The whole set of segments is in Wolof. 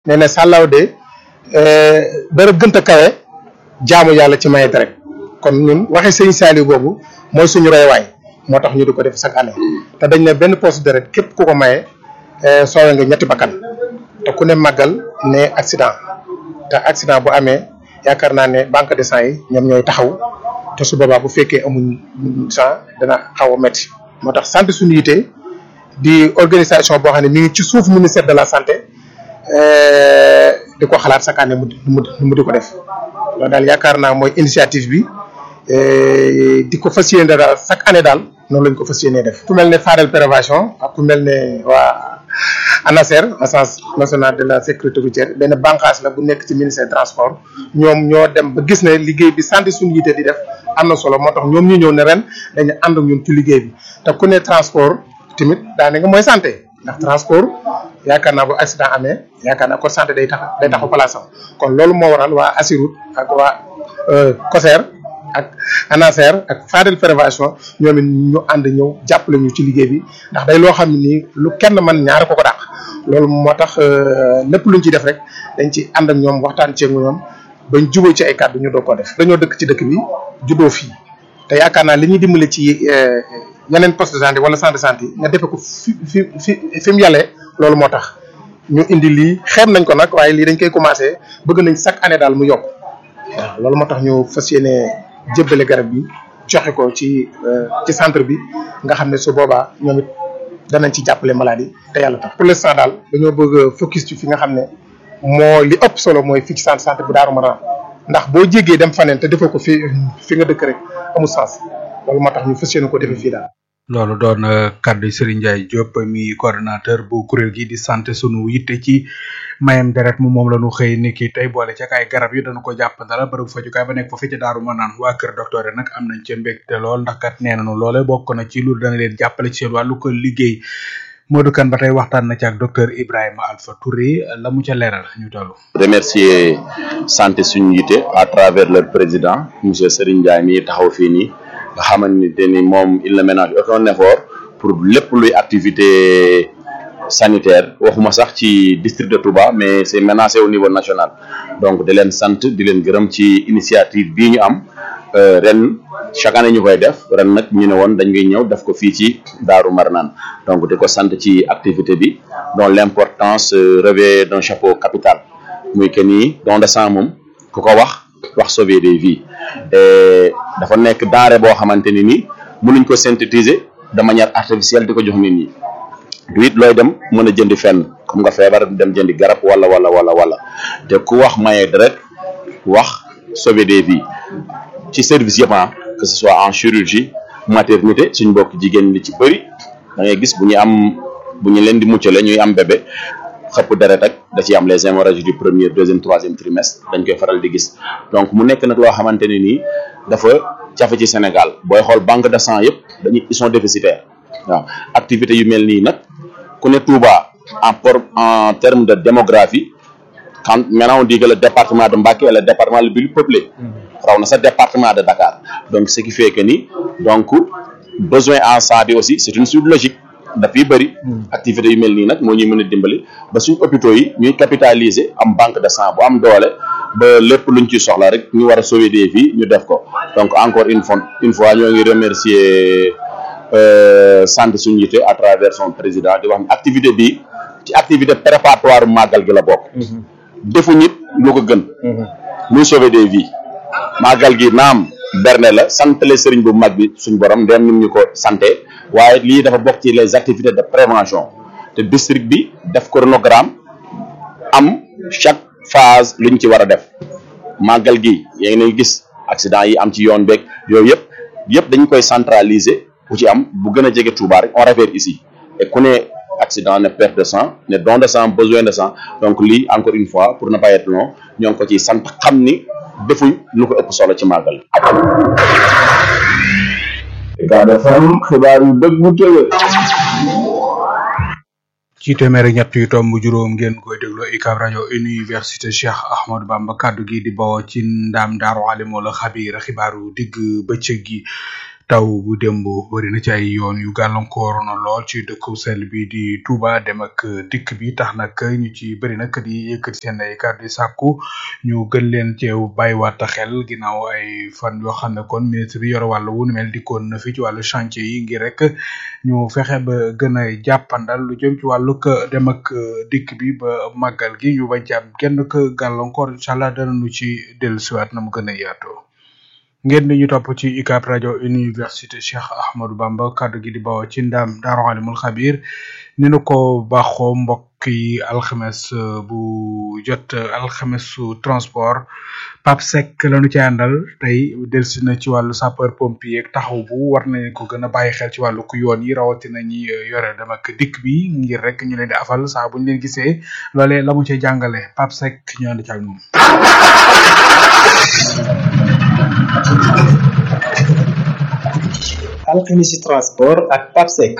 nee na sàllaaw de dara gënt a kawe jaamu yàlla ci maye deret kon ñun waxe sëñ Saliou boobu mooy suñu roywaay moo tax ñu di ko def chaque année te dañ ne benn poche deret képp ku ko maye soowe nga ñetti bakkan te ku ne màggal ne accident te accident bu amee yaakaar naa ne banque de sang yi ñoom ñooy taxaw te su boobaa bu fekkee amuñ sang dana xaw a métti moo tax santé suñu yite di organisation boo xam ne mi ngi ci suuf ministère de la santé di ko xalaat chaque année mu mu di ko def loolu daal yaakaar naa mooy initiative bi di ko fas yéene daal chaque année daal noonu lañ ko fas yéenee def. ku mel ne Fadel prévention ak ku mel ne waa ANASER agence nationale de la sécurité routière benn bànqaas la bu nekk ci ministère transport ñoom ñoo dem ba gis ne liggéey bi santé suñu yite di def am na solo moo tax ñoom ñu ñëw ne ren dañu ànd ak ñun ci liggéey bi te ku ne transport tamit daanaka mooy santé ndax transport. yaakaar naa bu accident amee yaakaar naa ko santé day tax day taxu place am kon loolu moo waral waa Assirut ak waa COSER ak ANASER ak Fadel prévention ñoom it ñu ànd ñëw jàppale ñu ci liggéey bi ndax day loo xam ne nii lu kenn man ñaar ko ko dàq loolu moo tax lépp luñ ci def rek dañ ci ànd ak ñoom waxtaan ceeg ñoom bañ jubóo ci ay kàddu ñu doog ko def dañoo dëkk ci dëkk bi juddoo fii te yaakaar naa li ñuy dimbale ci yeneen poste de santé wala centre de santé nga defe ko fi fi fi fi mu yàllee loolu moo tax ñu indi lii xeeb nañ ko nag waaye lii dañ koy commencé bëgg nañ chaque année daal mu yokk waaw loolu moo tax ñu fas yéene jébbale garab bi joxe ko ci ci centre bi nga xam ne su boobaa ñoom it danañ ci jàppale maladie te yàlla tax. pour l'instant daal dañoo bëgg focus ci fi nga xam ne moo li ëpp solo mooy fii ci centre santé bu Darou Marnane ndax boo jéggee dem faneen te defoo ko fi fi nga dëkk rek amul sens loolu moo tax ñu fas yéene ko defee fii daal. loolu doon kaddu Serigne Ndiaye Diop mi coordonnateur bu kuréel gi di sant sunu yitte ci mayam deret mu moom la ñu xëy ni ki tey boole ca ay garab yi dañu ko jàpp dara bërëb fajukaay ba nekk fa fi ca Daaru Manaan waa kër docteur yi nag am nañ ca mbégte lool ndax kat nee nañu loole bokk na ci lu dana leen jàppale ci seen wàllu ko liggéey Modou Kane ba tey waxtaan na ci ak docteur Ibrahima Alpha Touré la mu ca leeral ñu tollu remercier santé suñu yitte à travers leur président monsieur Serigne Ndiaye mi taxaw fii nii nga xamante ni moom il ne ménage aucun effort pour lépp luy activité sanitaire waxuma sax ci district de Touba mais c'est menacé au niveau national donc di leen sant di leen gërëm ci initiative bii ñu am ren chaque année ñu koy def ren nag ñu ne woon dañ koy ñëw def ko fii ci Daaru Marnaan donc di ko sant ci activité bi dont l'importance revêt d'un chapeau capital muy que ni don de sang moom ku ko wax wax sauver des vies dafa nekk denrée boo xamante ni nii mënuñ ko synthétiser de manière artificielle di ko jox nit ñi du it looy dem mën a jëndi fenn comme nga feebar dem jëndi garab wala wala wala wala te ku wax maye deret wax sauver des vies ci service yëpp que ce soit en chirurgie maternité suñ mbokk jigéen li ci bëri da ngay gis bu ñu am bu ñu leen di muccale ñuy am bébé xëpp deret rek da ciy am les hémorragies du premier deuxième troisième trimestre dañ koy faral di gis donc mu nekk nag loo xamante ne nii dafa jafe ci Sénégal booy xool banque de sang yëpp dañuy ils sont déficitaires waaw activité yu mel nii nag ku ne Touba en por en terme de démographie quand maintenant on dit que le département de Mbacké est le département le plus peuplé raw na sa département de Dakar donc ce qui fait que ni donc besoin en sang bi aussi c'est une suite logique dafay bëri activité yu mel nii nag moo ñuy mën a dimbali ba suñ hôpitaux yi ñuy capitaliser am banque de sang bu am doole ba lépp luñ ci soxla rek ñu war a sauver des vies ñu def ko donc encore une fois une fois ñoo ngi remercier sant suñu yite à travers son président di wax ne activité bi ci activité préparatoire màggal gi la bokk defu nit lu ko gën muy sauver des vies màggal gi naam berne la santale sëriñ bu mag bi suñ borom ndem nim ñu ko santé waaye lii dafa bokk ci les activités de prévention te district bi def chronogramme am chaque phase luñ ci war a def màggal gi yaa ngi gis accident yi am ci yoon beeg yooyu yëpp yëpp dañ koy centraliser bu ci am bu gën a jege Touba rek on réfère ici et ku ne accident ne perte de sang ne don de sang besoin de sang donc lii encore une fois pour ne pas être long ñoo ngi ko ci sant xam ni defuñ lu ko ëpp solo ci màggal Ucab FM xibaar yu dëgg bu tëwee ci téeméer ak ñett yu tomb juróom ngeen koy déglu UCAB rajo université Cheikh Ahmadou Bamba kaddu gi di bawoo ci ndam daaru alimul xabiir xibaaru digg bëccëg gi taw bu démb bëri na ci ay yoon yu gàllankoor na lool ci dëkku sell bi di Touba dem ak dikk bi tax nag ñu ci bëri nag di yëkkati seen ay kàddu di sàkku ñu gën leen ceew bàyyiwaat xel ginnaaw ay fan yoo xam ne kon ministre bi yor wàllu wu nu mel dikkoon na fi ci wàllu chantier yi ngir rek ñu fexe ba gën a jàppandal lu jëm ci wàllu dem ak dikk bi ba màggal gi ñu bañ ci am kenn ku gàllankoor incha allah danañu ci dellusiwaat na mu gën a yaatoo. ngeen di ñu topp ci UCAB rajo université Cheikh Ahmadou Bamba kaddu gi di bawoo ci ndam Daaru Alimul Xabir ni nu ko baaxoo mbokk yi alxames bu jot alxames su transport Pape Seck lañu ci àndal tey delsi na ci wàllu sapeur pompier ak taxaw bu war nañ ko gën a bàyyi xel ci wàllu ku yoon yi rawatina ñi yore dem ak dikk bi ngir rek ñu leen di afal saa bu ñu leen gisee loolee la mu ci jàngale Pape Seck ñu ànd ci ak moom. alxemisi transport ak papsec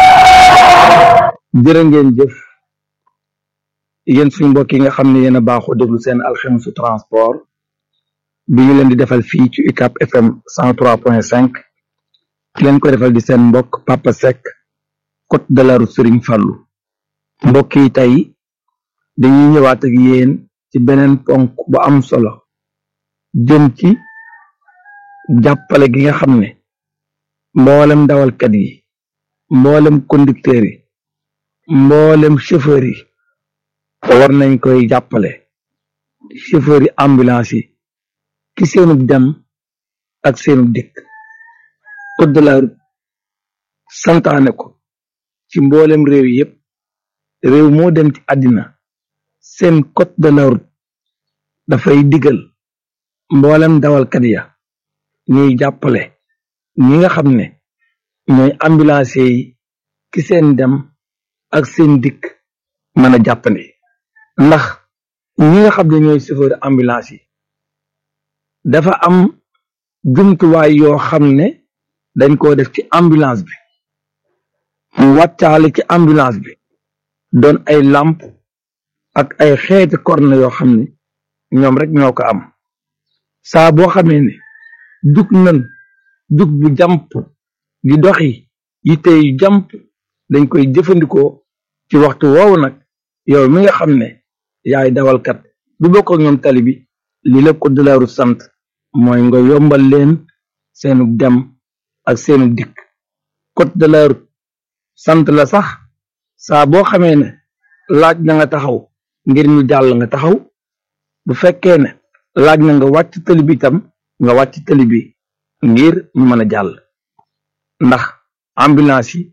jërë ngeen jëf yéen suñu mbokk yi nga xam ne yéen a baaxoo déglu seen alxemisu transport bi ñu leen di defal fii ci UCAB FM cent trois point cinq ki leen ko defal di seen mbokk Papa Seck côte de la route Serigne Fallou mbokk yi tey dañuy ñëwaat ak yéen ci beneen ponk bu am solo jëm ci jàppale gi nga xam ne mboolem dawalkat yi mboolem conducteur yi mboolem chauffeur yi war nañ koy jàppale chauffeur yi ambulance yi ki seenub dem ak seenub dikk code de la route santaane ko ci mboolem réew yi yépp réew moo dem ci àddina seen code de la route dafay digal mboolem dawalkat ya ñuy jàppale ñi nga xam ne ñooy ambulance yi ki seen dem ak seen dikk mën a jàppandi ndax ñi nga xam ne ñooy chauffeur ambulance yi dafa am jumtuwaay yoo xam ne dañ koo def ci ambulance bi mu wàccaale ci ambulance bi doon ay làmp ak ay xeeti corne yoo xam ne ñoom rek ñoo ko am saa boo xamee ne jug nan jug bu jàmp di doxi yitte yu jàmp dañ koy jëfandikoo ci waxtu woowu nag yow mi nga xam ne yaay dawalkat du bokk ak ñoom tali bi li la code de la route sant mooy nga yombal leen seenu dem ak seenu dikk code de la route sant la sax saa boo xamee ne laaj na nga taxaw ngir ñu jàll nga taxaw bu fekkee ne laaj na nga wàcc tali bi itam nga wàcc tali bi ngir ñu mën a jàll ndax ambulance yi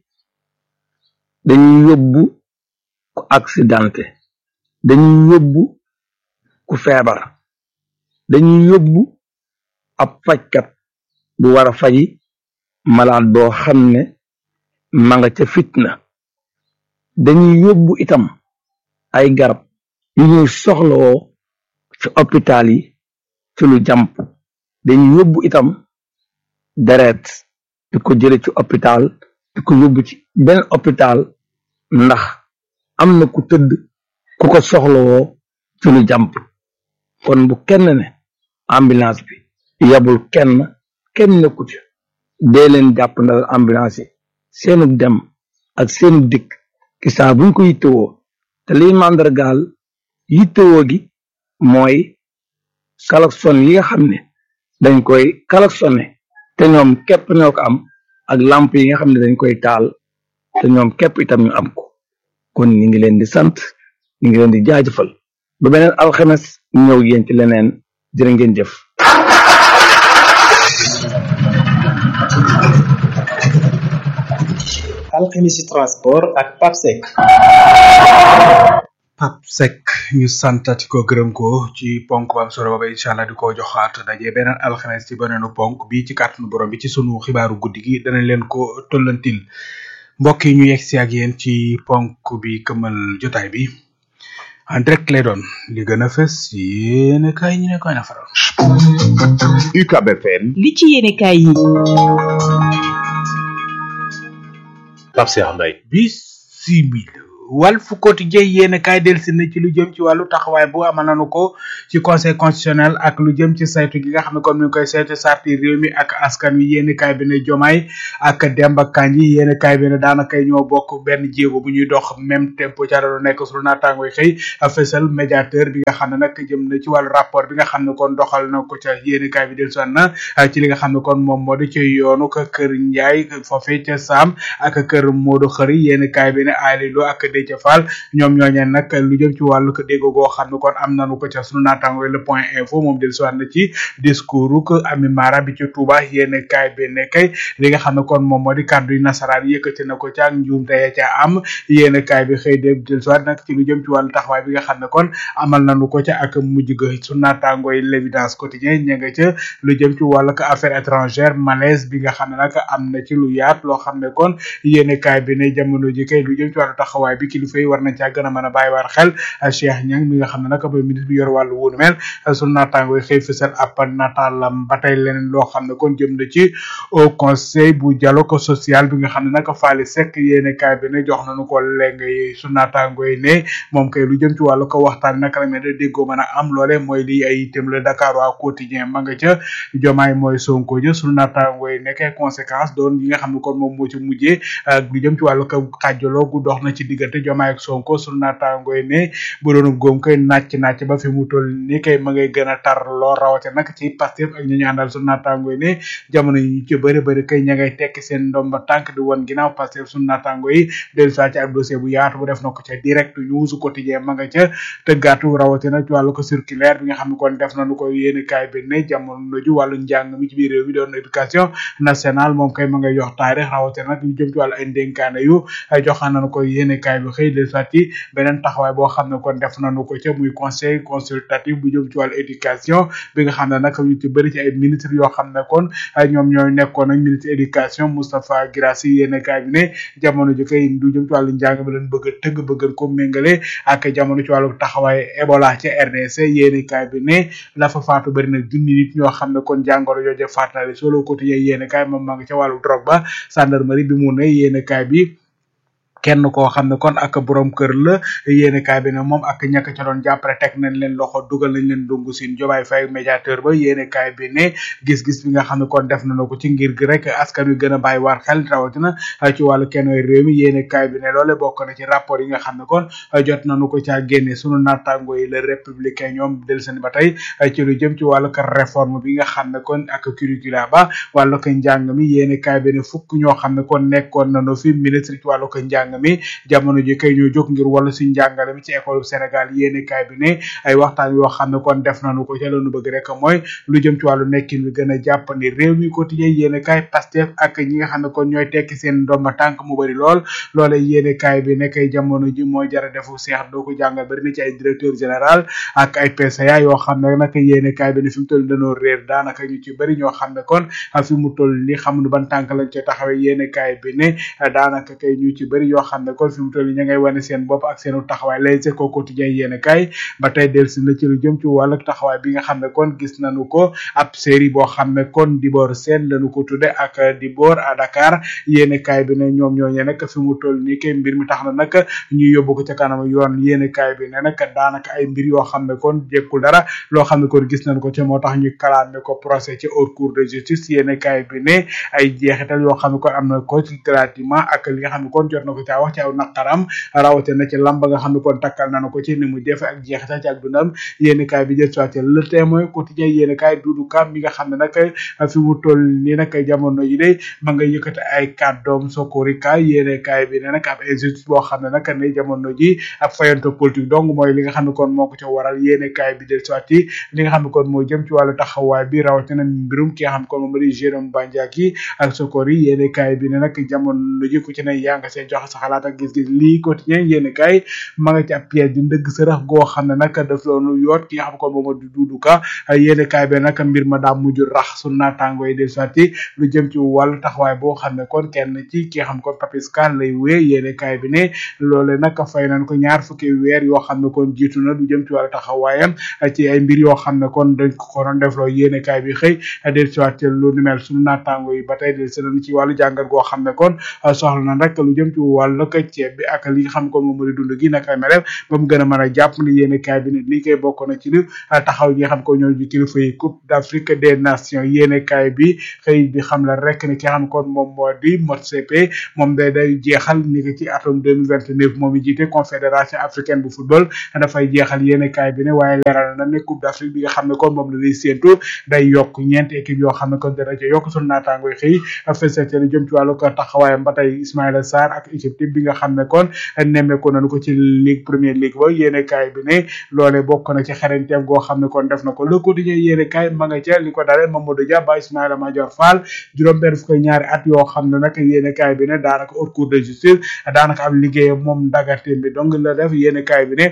dañuy yóbbu ku accidenté dañuy yóbbu ku feebar dañuy yóbbu ab fajkat bu war a faji malade boo xam ne ma nga ca fitna dañuy yóbbu itam ay garab yu ñuy soxlawoo ci hôpital yi ci lu jàmp dañuy yóbbu itam deret di ko jële ci hôpital di ko yóbbu ci benn hôpital ndax am na ku tëdd ku ko soxlawoo ci lu jàmp kon bu kenn ne ambulance bi yabul kenn kenn nekku ci dee leen jàpp ndal ambulance yi seenu dem ak seenu dikk ki saa buñ ko yittewoo te liy màndargaal yittewoo gi mooy klaxon yi nga xam ne dañ koy klaxonné te ñoom képp ñoo ko am ak lamp yi nga xam ne dañ koy taal te ñoom képp itam ñu am ko kon ñi ngi leen di sant ñi ngi leen di jaajëfal ba beneen alxames ñëw yéen ci leneen jërë ngeen jëf alxemisi transport ak papsec Pape Seck ñu santati ko gërëm ko ci ponk bu am solo booba incha allah di ko joxaat daje beneen alxames ci beneenu ponk bi ci kàttanu borom bi ci sunu xibaaru guddi gi danañ leen ko tollantil mbokk yi ñu yegg si ak yéen ci ponk bi këmal jotaay bi en direct lay doon li gën a fës yéen kay ñu ne koy na faral. UCAB FM li ci yéene kaay yi Pape Cheikh Mbaye bisimila Walf Quotidien yéen kaay delsi na ci lu jëm ci wàllu taxawaay bu amal nañu ko ci conseil constitutionnel ak lu jëm ci saytu gi nga xam ne comme ni ñu koy saytu sarti réew mi ak askan wi yéen kaay bi ne jomaay ak Demba Kandji yéen kaay bi ne daanaka ñoo bokk benn jéego bu ñuy dox même tempo ca la nekk sunu naataangoy xëy fësal médiateur bi nga xam ne nag jëm na ci wàllu rapport bi nga xam ne kon doxal na ko ca yéen kaay bi dellusiwaat na ci li nga xam ne kon moom moo di ci yoonu ko kër Njaay foofee ca Saam ak kër Modou Xëri yéen kaay bi ne Aliou ak Déthié Fall ñoom ñooñeen nag lu jëm ci wàllu ko dégg goo xam ne kon am nañu ko ca sunu naataangoy le point info moom dellusiwaat na ci discours ko Ami Mara bi ci Touba yéen kaay bi ne kay li nga xam ne kon moom moo di kàddu yu nasaraan yëkkati na ko ca ak njuumte ya ca am yéen kaay bi xëy de dellusiwaat nag ci lu jëm ci wàllu taxawaay bi nga xam ne kon amal nañu ko ca ak mujj ga sunu naataangoy l'évidence quotidien ña nga ca lu jëm ci wàllu ko affaire étrangère malaise bi nga xam ne nag am na ci lu yaat loo xam ne kon yéen kaay bi ne jamono ji kay lu jëm ci wàllu taxawaay bi kilifa yi war nañ caa gën a mën a bàyyi waar xel Cheikh Niang mi nga xam ne nag mooy ministre bi yor wàllu wuunu mel sunu naataangoy xëy fësal ab nataalam ba tey leneen loo xam ne kon jëm na ci au conseil bu dialogue social bi nga xam ne nag Faly Seck yéene kaay bi ne jox nañu ko léegi su naataangoy ne moom kay lu jëm ci wàllu ko waxtaan naka la mel ne déggoo mën a am loole mooy lii ay itam le Dakar waa quotidien ma nga ca jomaay mooy Sonko ja sunu naataangoy nekkee conséquence doon yi nga xam ne kon moom moo ci mujjee ak lu jëm ci wàllu ko xàjjaloo gu dox na ci diggante jomaay ak Sonko sunu naataangoy ne bu doon góom koy nàcc nàcc ba fi mu toll ni kay ma ngay gën a tar loo rawate nag ci Pastef ak ñu ñu àndal sunu naataangoy ne jamono yi ci bëri bëri kay ña ngay tekki seen ndomba tànk di woon ginnaaw Pastef sunu naataango yi dellu saa ci ab dossier bu yaatu bu def na ko ca direct news quotidien ma nga ca tëggaatu rawatina ci wàllu ko circulaire bi nga xam ne kon def nañu ko yéene kaay bi ne jamono ju wàllu njàng mi ci biir réew mi doon éducation nationale moom kay ma ngay jox taarix rawatina nag lu jëm ci wàllu ay ndénkaane yu joxaan nañu ko yéene kaay bi xëy dellu saa ci beneen taxawaay boo xam ne kon def nañu ko ca muy conseil consultatif bu jëm ci wàllu éducation bi nga xam ne nag ñu ci bëri ci ay ministre yoo xam ne kon ñoom ñooy nekkoon ak ministre éducation Moustapha Guirassy yéene kaay bi ne jamono ji kay du jëm ci wàllu njàng bi leen bëgg a tëgg bëgg ko méngale ak jamono ci wàllu taxawaay Ebola ci RDC yéene kaay bi ne la fa faatu bëri na junni nit ñoo xam ne kon jàngoro jooje faat na solo quotidien yéene kaay moom maa ngi ca wàllu drogue ba gendarmerie bi mu ne yéene kaay bi kenn koo xam ne kon ak borom kër la yéene kaay bi ne moom ak ñàkk ca doon jàppale teg nañ leen loxo dugal nañ leen dungu siin jobaay fay médiateur ba yéene kaay bi ne gis-gis bi nga xam ne kon def nañu ko ci ngir gi rek askan wi gën a bàyyi waar xel rawatina ci wàllu kenn réew mi yéene kaay bi ne loole bokk na ci rapport yi nga xam ne kon jot nañu ko caa génne sunu naataango yi le républicain ñoom del seen ba tey ci lu jëm ci wàllu ko réforme bi nga xam ne kon ak curricula ba wàllu ko njàng mi yéene kaay bi ne fukk ñoo xam ne kon nekkoon nañu fi ministre ci wàllu ko njàng mi jamono ji kay ñoo jóg ngir wàllu si njàngale mi ci école Sénégal yéene kaay bi ne ay waxtaan yoo xam ne kon def nañu ko ca lañu bëgg rek mooy lu jëm ci wàllu nekkin bi gën a jàppandi réew mi quotidien yéene kaay Pastef ak ñi nga xam ne kon ñooy tekki seen ndomba tànk mu bëri lool loole yéene kaay bi ne kay jamono ji mooy jara defu seex doo ko jàngal bëri na ci ay directeur général ak ay PCA yoo xam ne nag yéene kaay bi ne fi mu toll dañoo réer daanaka ñu ci bëri ñoo xam ne kon fi mu toll ni xamuñu ban tànk lañ ci taxawee yéene kaay bi ne daanaka kay ñu ci bëri yoo xam ne kon fi mu toll ña ngay wane seen bopp ak seenu taxawaay Les Échos quotidien yéene kaay ba tey dellusi na ci lu jëm ci wàllu taxawaay bi nga xam ne kon gis nañu ko ab série boo xam ne kon Dibor Sène lañu ko tudde ak Dibor à Dakar yéene kaay bi ne ñoom ñooñu nag fi mu toll nii kay mbir mi tax na nag ñu yóbbu ko ca kanam yoon yéene kaay bi ne nag daanaka ay mbir yoo xam ne kon jekkul dara loo xam ne kon gis nañ ko ci moo tax ñu kalaame ko procès ci haute cour de justice yéene kaay bi ne ay jeexital yoo xam ne kon am na ko ci gratuitement ak li nga xam ne kon jot na ko caa wax ci aw naqaram rawate na ci lamba nga xam ne kon takkal nañu ko ci ni mu defe ak jeexital ci ak dundam yéene kaay bi jël soit le témoin quotidien yéene kaay dudu kam mi nga xam ne nag fi mu toll nii nag jamono yi de ma nga yëkkati ay kàddoom sokori kaay yéene kaay bi ne nag ab injustice boo xam ne nag ne jamono ji ab fayanto politique donc mooy li nga xam ne kon moo ko ca waral yéene kaay bi jël soit li nga xam ne kon moo jëm ci wàllu taxawaay bi rawatina mbirum ki nga xam ne kon moom di Jérôme Bandiaki ak sokori yéene kaay bi ne nag jamono ji ku ci ne yaa nga seen joxe sa xalaat ak gis-gis lii quotidien yéene kaay ma nga ci ab pièce di ndëgg sërëx goo xam ne nag daf loonu yoot ki nga xam ne kon moom di duudu ka yéene kaay bi nag mbir ma daa mujj rax su naataango yi del sotti lu jëm ci wàllu taxawaay boo xam ne kon kenn ci ki nga xam kon Papis Kan lay wee yéene kaay bi ne loole nag fay nañ ko ñaar fukki weer yoo xam ne kon jiitu na lu jëm ci wàllu taxawaayam ci ay mbir yoo xam ne kon dañ ko ko doon def loo yéene kaay bi xëy del sotti lu ni mel suñu naataango yi ba tey del seen ci wàllu jàngat goo xam ne kon soxla na rek lu jëm ci wàllu wàllu ko ceeb bi ak li nga xam ko moom moo di dund gi naka mel ba mu gën a mën a jàpp ni yéen kaay bi ne lii koy bokk na ci li taxaw yi nga xam ko ñoo ji kilifa yi coupe d'Afrique des nations yéen kaay bi xëy di xam la rek ni ki nga xam kon moom moo di Motsepe moom day day jeexal ni ki ci atum 2029 moom i jiite confédération africaine bu football dafay jeexal yéen kaay bi ne waaye leeral na ne coupe d'Afrique bi nga xam ne kon moom la lay séentu day yokk ñeenti équipe yoo xam ne kon dana ca yokk sunu naataango yi xëy fesete lu jëm ci wàllu ko taxawaayam ba tey Ismaïla Sarr ak équipe type bi nga xam ne kon nemmeeku nañu ko ci ligue première ligue ba yéene kaay bi ne loole bokk na ci xarañteem goo xam ne kon def na ko le quotidien yéene kaay ma nga ca li ko dalee Mamadou Dia ba Ismaïla Madior Fall juróom benn fukk ñaari at yoo xam ne nag yéene kaay bi ne daanaka haute cour de justice daanaka am liggéeyam moom ndagatem bi donc la def yéene kaay bi ne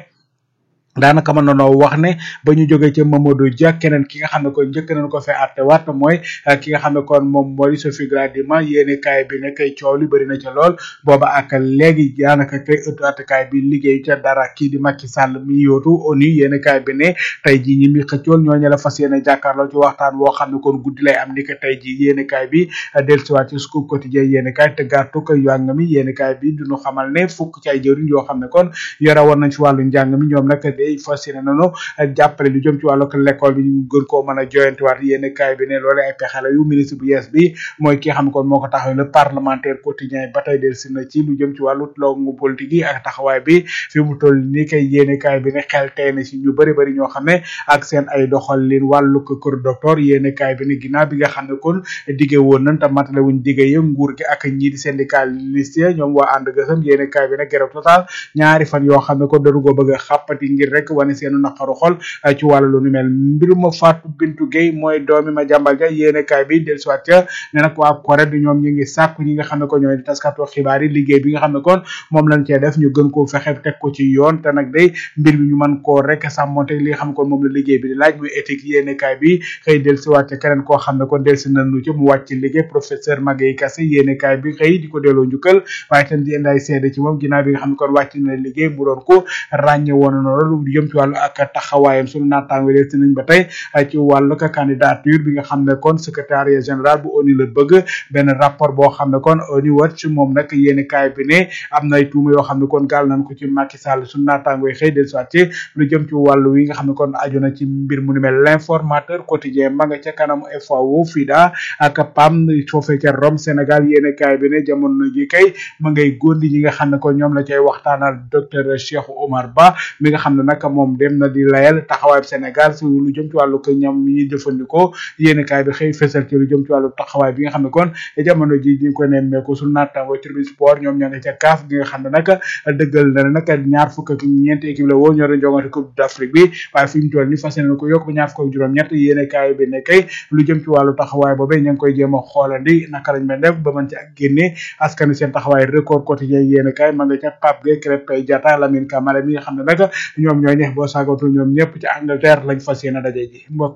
daanaka mën nanoo wax ne ba ñu jógee ca Mamadou Dia keneen ki nga xam ne kon njëkk nañu ko fee àtte waat mooy ki nga xam ne kon moom moo di Sophie Gladima yéene kaay bi ne kay coow li bëri na ca lool booba ak léegi daanaka kay ëttu attekaay bi liggéey ca dara kii di Macky Sall mi yootu ONU yéene kaay bi ne tey jii ñi mi xëccool ñooñu la fas yéene jàkkaarloo ci waxtaan woo xam ne kon guddi lay am ni que tey jii yéene kaay bi dellusiwaat ci scoop quotidien yéene kaay te gàttu ko yàng mi yéene kaay bi duñu xamal ne fukk ci ay jëriñ yoo xam ne kon yore woon nañ ci wàllu njàng mi ñoom nag day fas yéene nañu jàppale lu jëm ci wàllu l'école bi ñu gën koo mën a joyantiwaat yéene kaay bi ne loolu ay pexe la yu ministre bu yees bi mooy ki nga xam ne kon moo ko taxaw le parlementaire quotidien ba tey dellusi na ci lu jëm ci wàllu longu politique yi ak taxawaay bi fi mu toll ni kay yéene kaay bi ne xel tey na si ñu bëri bëri ñoo xam ne ak seen ay doxalin wàllu ko kër docteur yéene kaay bi ne ginnaaw bi nga xam ne kon dige woon nañ te matale wuñ dige yi nguur gi ak ñii di syndicaliste ñoom waa ànd gësam yéene kaay bi ne grève total ñaari fan yoo xam ne kon dañu ko bëgg a xàppati ngir rek wane seenu naqaru xol ci wàllu lu nu mel mbiruma Fatou Bintou Gueye mooy doomi ma jàmbal ja yéene kaay bi del soit ca ne nag waa Corée du ñoom ñi ngi sàkku ñi nga xam ne ko ñooy taskatu xibaar yi liggéey bi nga xam ne kon moom lañ cee def ñu gën koo fexe teg ko ci yoon te nag day mbir bi ñu mën koo rek sàmmonte li nga xam ne kon moom la liggéey bi di laaj muy éthique yéene kaay bi xëy del si waat ca keneen koo xam ne kon del si nañu ci mu wàcc liggéey professeur Magueye Kassé yéene kaay bi xëy di ko delloo njukkal waaye tam di indi ay seede ci moom ginnaaw bi nga xam ne kon wàcc na liggéey mu doon ko ràññe woon na loolu jëm ci wàllu ak taxawaayam sunu naataango del si nañ ba tey ci wàllu ka candidature bi nga xam ne kon secrétariat général bu ONU la bëgg benn rapport boo xam ne kon ONU Watch moom nag yéeni kaay bi ne am na ay tuuma yoo xam ne kon gaal nañ ko ci Macky Sall sunu naataango yi xëy del soit ci lu jëm ci wàllu wi nga xam ne kon aju na ci mbir mu ni mel l'informateur quotidien ma nga ca kanam FAO FIDA ak PAM foofee ca Rome Sénégal yéeni kaay bi ne jamono ji kay ma ngay góndi ñi nga xam ne kon ñoom la cay waxtaanal docteur Cheikh Omar Ba mi nga xam ne nag moom dem na di layal taxawaay Sénégal si lu jëm ci wàllu ko ñam yi jëfandikoo yéeni kaay bi xëy fesal ci lu jëm ci wàllu taxawaay bi nga xam ne kon jamono ji ñu ko nemmeeku su naattango tribune sport ñoom ña nga ca kaaf gi nga xam ne nag dëggal na nag ñaar fukk ak ñeenti équipe la woon ñoo doon jongante coupe d'Afrique bi waaye fi mu toll ni fas yéene ko yokk ba ñaar fukk ak juróom ñett yéeni kaay bi ne kay lu jëm ci wàllu taxawaay boobee ña ngi koy jéem a xoolandi naka lañ mën def ba mën ci ak génne askanu seen taxawaay record quotidien yéeni kaay ma nga ca Pape Gueye Krépin Diatta Lamine Camara mi nga xam ne nag ñoom ñooy neex boo saagatu ñoom ñëpp ci Angleterre lañ fas yéene daje ji mbokk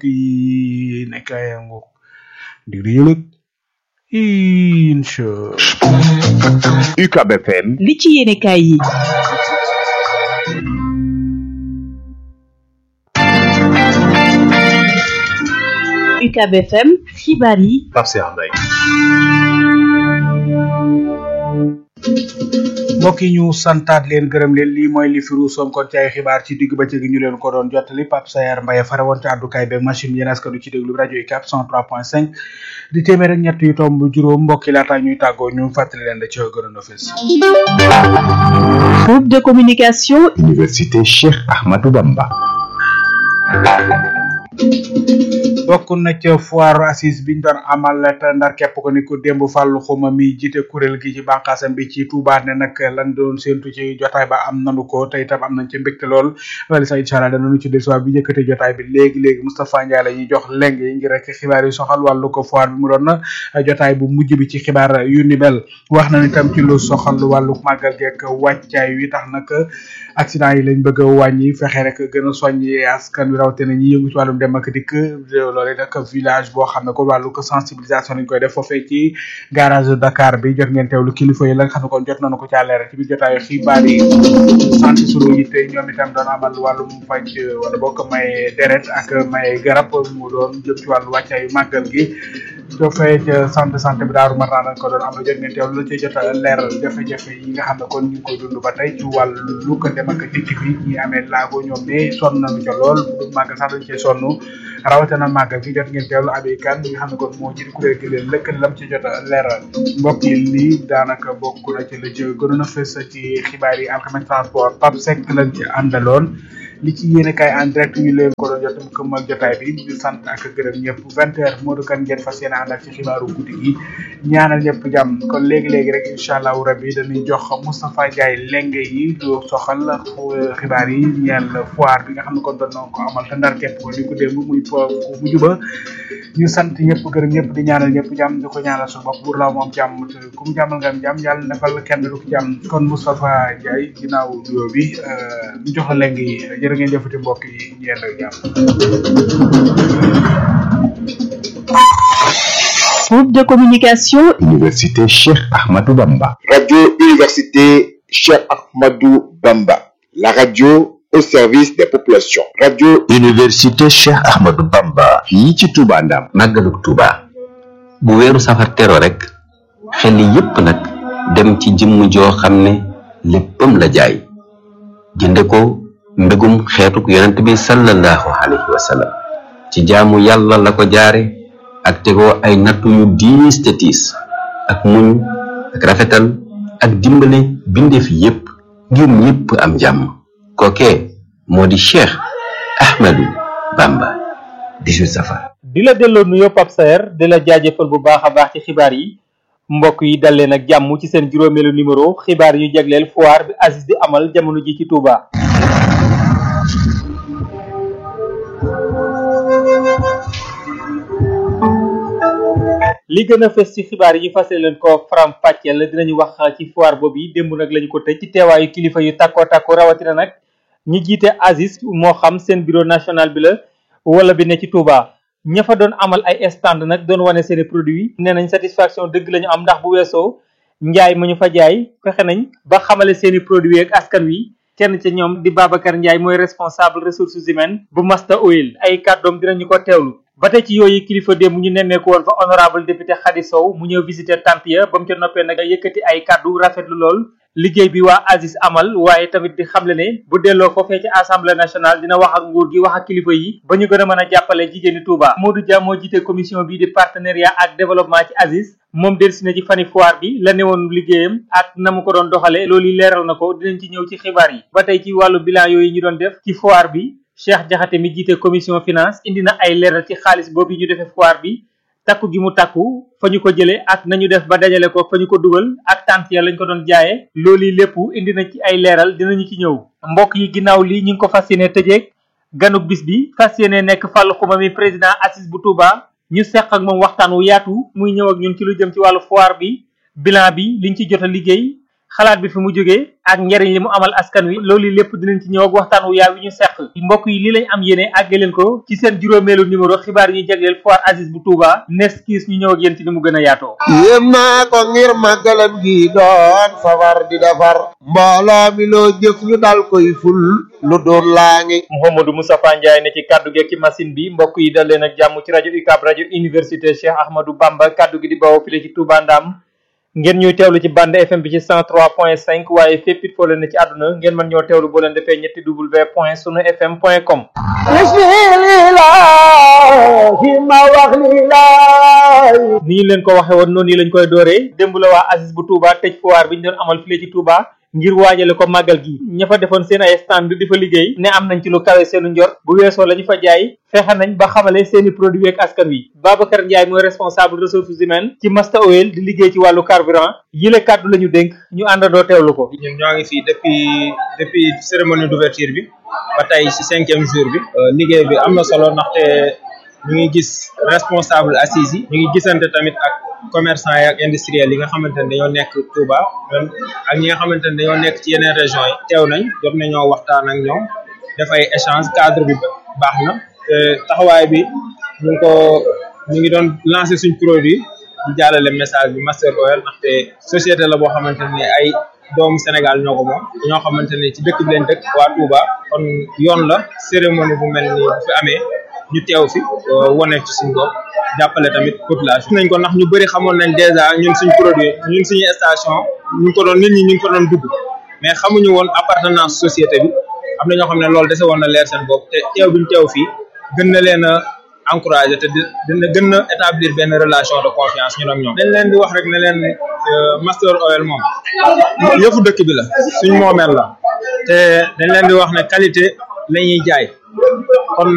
yi nekk ay ngoog diglu yëlëg incha UCAB FM li ci yéene kaay yi UCAB FM xibaar yi Pape Cheikh Mbaye mbokk yi ñu santaat leen gërëm leen lii mooy li firu soom kon ci ay xibaar ci digg bëccëg gi ñu leen ko doon jottali Pape Sayar Mbaye fare woon ci àddukaay beeg machine yéen askanu ci déglu rajo UCAB 103.5 di téeméer ak ñett yu tomb juróom mbokk yi laata ñuy tàggoo ñu fàttali leen da ci gënoon a fës groupe de communication Université Cheikh Ahmadou Bamba bokk na ca foire assise biñ doon amal te ndar képp ko ni ko démb fàllu xuma mi jiite kuréel gi ci bànqaasam bi ci Touba ne nag lan doon séentu ci jotaay ba am nanu ko te itam am nañ ca mbégte lool loolu sax incha allah danañu ci dellusiwaat bi njëkkate jotaay bi léegi léegi Moustapha Ndiaye la ñuy jox leng yi ngir rek xibaar yi soxal wàllu ko foire bi mu doon jotaay bu mujj bi ci xibaar yu ni mel wax nañ itam ci lu soxal wàllu màggal geek wàccaay wi tax nag accident yi lañ bëgg a wàññi fexe rek gën a soññi askan wi rawatina ñi yëngu ci wàllum dem ak dikk loolu nag village boo xam ne ko wàllu ko sensibilisation lañ koy def foofee ci garage Dakar bi jot ngeen teewlu kilifa yi la nga xam ne kon jot nañu ko ca leeral ci biir jotaayu xibaar yi sant sunu yitte ñoom itam doon amal wàllum faj wala bokk may deret ak may garab mu doon jëm ci wàllu wàccaayu màggal gi do fay ca centre de santé bi daaru mar naa ko doon am jot ngeen teewlu la ci jot a leeral jafe-jafe yi nga xam ne kon ñu ngi koy dund ba tey ci wàllu lu ko dem ak dikk bi ñi amee laago ñoom ne sonn nañu ca lool du màgg sax dañ cee sonn rawatina màgg gi jot ngeen teewlu abi kan ñi nga xam ne kon moo jiitu kuréel gi leen lëkkal lam ci jot a leeral mbokk yi lii daanaka bokk na ci la ci gënoon a fës ci xibaar yi alxames transport Pape Seck lañ ci àndaloon li ci yéene kaay en direct ñu leen ko doon jotam këmmal jotaay bi di sant ak gërëm ñëpp vingt heures Modou Kane ngeen fas yéene ànd ak ci xibaaru guddi gi ñaanal ñëpp jàmm kon léegi-léegi rek incha allahu rabbi dañuy jox Moustapha Ndiaye lenge yi lu soxal xibaar yi ñeel foire bi nga xam ne kon doon na ko amal te ndar képp ko ni ko démb muy po bu mujj ba ñu sant ñëpp gërëm ñëpp di ñaanal ñëpp jàmm di ko ñaanal su bopp pour la moom jàmm te ku mu jàmmal nga am jàmm yàlla defal kenn du ko jàmm kon Moustapha Ndiaye ginnaaw nuyoo bi ñu jox la lenge yi jërë ngeen jëfati mbokk yi ñeel ak jàmm Groupe de communication Université Cheikh Ahmadou Bamba. Radio Université Cheikh Ahmadou Bamba. La radio au service des populations. Radio Université Cheikh Ahmadou Bamba. fii ci Touba Ndam. màggaluk Touba. bu weeru safar tero rek xel yépp nag dem ci jëmm joo xam ne léppam la jaay jënde ko mbégum xeetuk yonent bi sallallahu alayhi wa sallam ci jaamu yàlla la ko jaare ak tegoo ay nattu yu diis te tiis ak muñ ak rafetal ak dimbale bindeef yépp ngir ñépp am jàmm kookee moo di Cheikh Ahmadou Bamba 18 safar di la delloo nuyoo Pape Saer di la jaajëfal bu baax a baax ci xibaar yi mbokk yi dal leen ak jàmm ci seen juróomeelu numéro xibaar yu jagleel foire bi Aziz di amal jamono ji ci Touba. li gën a fës ci xibaar yi fase leen ko faram fàcceel dinañu wax ci foire boobu yi démb nag lañu ko tëj ci teewaayu kilifa yu takkoo takko rawatina nag ñi jiite Aziz moo xam seen bureau national bi la wala bi ne ci Touba ña fa doon amal ay stand nag doon wane seeni produit nee nañ satisfaction dëgg lañu am ndax bu weesoo njaay ma ñu fa jaay fexe nañ ba xamale seeni produit ak askan wi kenn ca ñoom di Babacar Ndiaye mooy responsable ressources humaines bu Masta Oil ay kàddoom dinañu ko teewlu ba tey ci yooyu kilifa démb ñu nemmeeku woon fa honorable député Khady Sow mu ñëw visiter tant ya ba mu ca noppee nag yëkkati ay kàddu rafetlu lool liggéey bi waa Aziz amal waaye tamit di xamle ne bu delloo foofee ci assemblée nationale dina wax ak nguur gi wax ak kilifa yi ba ñu gën a mën a jàppale jigéeni Touba Modou Dia moo jiite commission bii di partenariat ak développement ci Aziz moom delsi na ci fani foire bi la newoon liggéeyam ak na mu ko doon doxale loolu leeral na ko dinañ ci ñëw ci xibaar yi ba tey ci wàllu bilan yooyu ñu doon def ci foire bi Cheikh Diakhaté mi jiite commission finance indi na ay leeral ci xaalis boobu ñu defee foire bi takku gi mu takku fa ñu ko jëlee ak nañu def ba dajale ko fa ñu ko dugal ak tant ya lañ ko doon jaayee loolu lépp indi na ci ay leeral dinañu ci ñëw mbokk yi ginnaaw lii ñu ngi ko fas yéene tëjeeg ganuk bis bi fas yéene nekk Fallou Xuma mi président Aziz bu Touba ñu seq ak moom waxtaan wu yaatu muy ñëw ak ñun ci lu jëm ci wàllu foire bi bilan bi liñ ci jot a liggéey xalaat bi fi mu jógee ak njariñ li mu amal askan wi loolu lépp dinañ ci ñëw ak waxtaan wu yaaw yi ñu seq mbokk yi lii lañ am yéene àgge leen ko ci seen juróomeelu numéro xibaar yi ñu jagleel foire Aziz bu Touba nes kiis ñu ñëw ak yéen ci ni mu gën a yaatoo yéem naa ko ngir màggalam gi doon safar di defar mbooloo mi loo jëf ñu dal koy ful lu doon laa ngi Mouhamadou Moustapha Ndiaye ne ci kaddu gi ci machine bi mbokk yi dal leen ak jàmm ci rajo UCAB rajo université Cheikh Ahmadou Bamba kaddu gi di bawoo file ci Touba Ndam ngeen ñuy teewlu ci bande FM bi ci 103.5 waaye fépp it foo leen ne ci àdduna ngeen mën ñoo teewlu boo leen defee ñetti w point sunu fm point com bismillahi ma wax lilaay ni ñu leen ko waxe woon noonu lañ koy dooree démb la waa Aziz bu Touba tëj foire bi ñu doon amal file ci Touba ngir waajale ko màggal gi ña fa defoon seen ay stand di fa liggéey ne am nañ ci lu kawe seenu njort bu weesoo la ñu fa jaay fexe nañ ba xamale seeni produit ak askan wi Babacar Ndiaye mooy responsable ressources humaines ci Masta Oil di liggéey ci wàllu carburant yile kàddu la ñu dénk ñu àndandoo teewlu ko ñun ñoo ngi fii depuis depuis cérémonie d'ouverture bi ba tey ci cinquième jour bi liggéey bi am na solo ndaxte ñu ngi gis responsable assises yi ñu ngi gisante tamit ak commerçant yi ak industriels yi nga xamante ne dañoo nekk Touba même ak ñi nga xamante ne dañoo nekk ci yeneen régions yi teew nañ jot nañoo waxtaan ak ñoom def ay échange cadre bi baax na te taxawaay bi ñu ngi ko ñu ngi doon lancer suñ produit di jàllale message bi Master Oil ndaxte société la boo xamante ne ay doomu Sénégal ñoo ko moom ñoo xamante ne ci dëkk bi leen dëkk waa Touba kon yoon la cérémonie bu mel ni bu fi amee ñu teew fi wane ci suñ bopp jàppale tamit population nañ ko ndax ñu bëri xamoon nañ dèjà ñun suñ produit ñun suñu station ñu ngi ko doon nit ñi ñu ngi ko doon dugg mais xamuñu woon appartenance société bi am na ñoo xam ne loolu dese woon na leer seen bopp te teew biñ teew fii gën na leen a encouragé te dina gën na établir benn relation de confiance ñun ak ñoom dañ leen di wax rek ne leen Master Oil moom yëfu dëkk bi la suñ moomeel la te dañ leen di wax ne qualité la ñuy jaay kon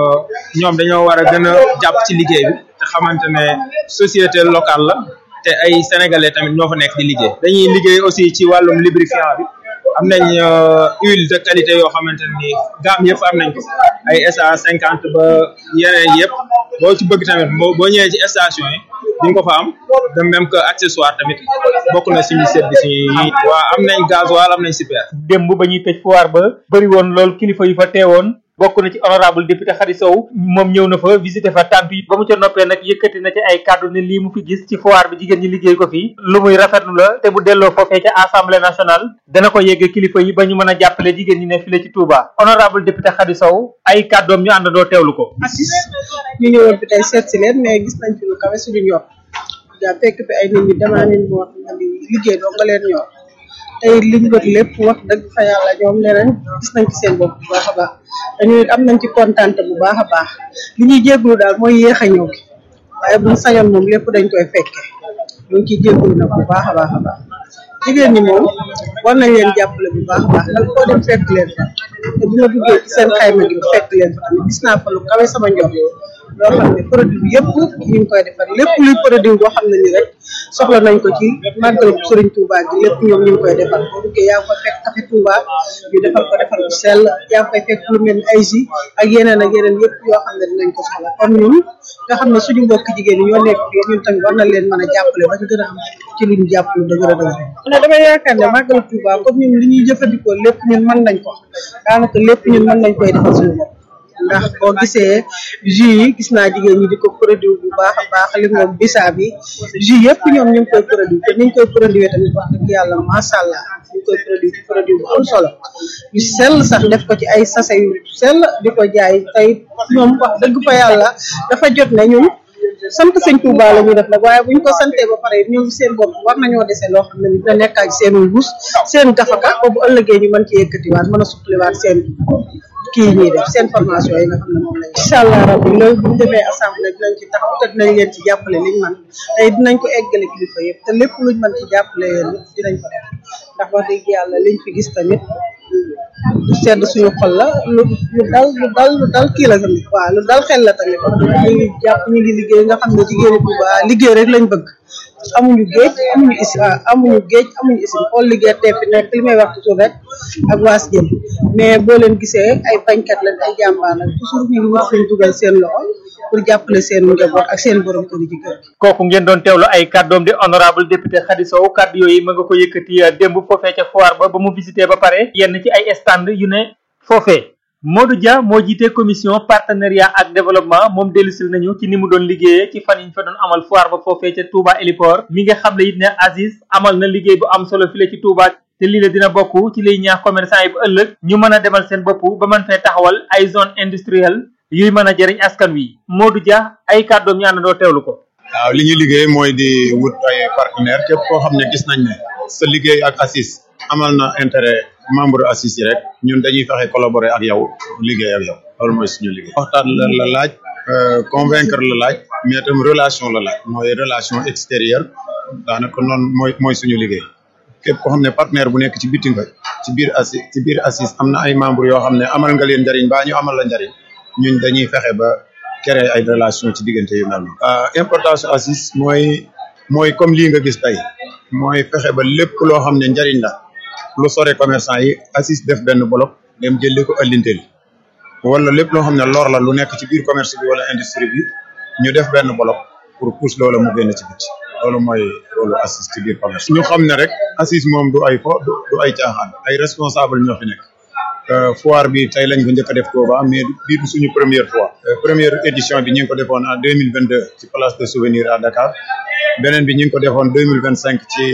ñoom dañoo war a gën a jàpp ci liggéey bi te xamante ne société locale la te ay sénégalais tamit ñoo fa nekk di liggéey dañuy liggéey aussi ci wàllum lubrifiant bi am nañ huile de qualité yoo xamante ni gamme yëpp am nañ ko ay SA cinquante ba yeneen yëpp boo ci bëgg tamit boo ñëwee ci station yi di nga ko fa am de même que accessoire tamit bokk na suñu service yi waa am nañ gasoil am nañ super démb ba ñuy tëj foire ba bëri woon lool kilifa yu fa teewoon bokk na ci honorable député Khady Sow moom ñëw na fa visité fa tànt yi ba mu ca noppee nag yëkkati na ci ay kàddu ne lii mu fi gis ci foire bi jigéen ñi liggéey ko fii lu muy rafetlu la te bu delloo foofee ca assemblée nationale dana ko yegg kilifa yi ba ñu mën a jàppale jigéen ñi ne file ci Touba honorable député Khady Sow ay kàddoom ñu àndandoo teewlu ko assis ñu ñëwoon fi tey seet si leen mais gis nañ fi lu kawe suñu ñor yaa fekk fi ay nit ñi demandé boo xam ne liggéey doo nga leen ñor tey liñ wër lépp wax dëgg fa yàlla ñoom neneen gis nañ ci seen bopp bu baax a baax dañu am nañ ci kontante bu baax a baax li ñuy jégglu daal mooy yéex a ñëw gi waaye buñ sañoon moom lépp dañ koy fekke ñu ngi ciy jégglu nag bu baax a baax a baax jigéen ñi moom war nañ leen jàppale bu baax a baax ndax koo dem fekk leen fa te bu ma duggee ci seen xayma gi fekk leen fa tamit gis naa fa lu kawe sama njort loo xam ne produit bi yëpp ñu ngi koy defar lépp luy produit boo xam ne ni rek soxla nañ ko ci màggalu Sëriñ Touba gi lépp ñoom ñu ngi koy defar boo duggee yaa ngi koy fekk café Touba ñu defar ko defar bu sell yaa ngi koy fekk lu mel ni ay jus ak yeneen ak yeneen yëpp yoo xam ne dinañ ko soxla kon ñun nga xam ne suñu mbokk jigéen ñi ñoo nekk fii ñun tamit war na leen mën a jàppale ba ñu gën a am ci luñ jàpp lu dëgër a dëgër ne damay yaakaar ne màggalu Touba comme ñun li ñuy jëfandikoo lépp ñun mën nañ ko daanaka lépp ñun mën nañ koy defar suñu bopp ndax boo gisee jus yi gis naa jigéen ñi di ko produire bu baax a baax li moom bisaab yi jus yëpp ñoom ñu ngi koy produire te ni ñu koy produire tamit wax dëgg yàlla macha allah ñu ngi koy produire ci produit bu am solo yu sell sax def ko ci ay sachet yu sell di ko jaay tey ñoom wax dëgg fa yàlla dafa jot ne ñun sant sëñ Touba la ñuy def nag waaye bu ñu ko santee ba pare ñoom seen bopp war nañoo dese loo xam ne ni dina nekk ak seen wus seen gafaka ba bu ëllëgee ñu mën ci yëkkatiwaat mën a suqaliwaat seen kii ñuy def seen formation yi nga xam ne moom lañ incha allah rabbi loolu bu ñu demee assemblée dinañ ci taxaw te dinañ leen ci jàppale liñ man tey dinañ ko eggale kilifa yëpp te lépp luñ mën ci jàppale yéen dinañ ko def ndax wax dëgg yàlla liñ fi gis tamit lu sedd suñu xol la lu lu dal lu dal lu dal kii la tamit waaw lu dal xel la tamit ñu ngi jàpp ñu ngi liggéey nga xam ne jigéeni Touba liggéey rek lañ bëgg amuñu géej amuñu isi waaw amuñu géej amuñu isi xool liggéey teef fi nekk li may wax toujours rek ak waas jëm mais boo leen gisee ay bañkat lañ ay jàmbaar lañ toujours ñu ngi wax suñ dugal seen loxo pour jàppale seen njaboot ak seen borom kër yi ci kër kooku ngeen doon teewlu ay kàddoom di honorable député Khady Sow kàddu yooyu ma nga ko yëkkati démb foofee ca foire ba ba mu visité ba pare yenn ci ay stand yu ne foofee Modou Dia moo jiite commission partenariat ak développement moom dellusil nañu ci ni mu doon liggéeyee ci fan yi ñu fa doon amal foire ba foofee ca Touba Héliport mi nga xam ne it ne Aziz amal na liggéey bu am solo file ci Touba te lii la dina bokk ci liy ñaax commerçant yi bu ëllëg ñu mën a demal seen bopp ba mën fee taxawal ay zone industrielle yuy mën a jëriñ askan wi Modou Dia ay kàddoom ñu àndandoo teewlu ko. waaw li ñu liggéey mooy di wut ay partenaire képp koo xam ne gis nañ ne sa liggéey ak ACIS amal na intérêt membre ACIS yi rek ñun dañuy fexe collaborer ak yow liggéey ak yow loolu mooy suñu liggéey. waxtaan la la laaj convaincre la laaj mais itam relation la laaj mooy relation extérieure daanaka noonu mooy mooy suñu liggéey képp koo xam ne partenaire bu nekk ci biti nga ci biir ACIS ci biir ACIS am na ay membres yoo xam ne amal nga leen njariñ baa ñu amal la njariñ ñun dañuy fexe ba créer ay relation ci diggante yu mel noonu. importance ACIS mooy mooy comme lii nga gis tey mooy fexe ba lépp loo xam ne njariñ la lu sore commerçant yi ACIS def benn bloc dem jëlee ko ëllinteel wala lépp loo xam ne lor la lu nekk ci biir commerce bi wala industrie bi ñu def benn bloc pour pousse loola mu génn ci biti loolu mooy loolu ACIS ci biir commerce. ñu xam ne rek ACIS moom du ay fo du ay caaxaan ay responsable ñoo fi nekk. foire bi tey lañ ko njëkk a def Touba mais bii du suñu première fois première édition bi ñu ngi ko defoon en deux mille vingt deux ci place de souvenir à Dakar beneen bi ñu ngi ko defoon deux mille vingt cinq ci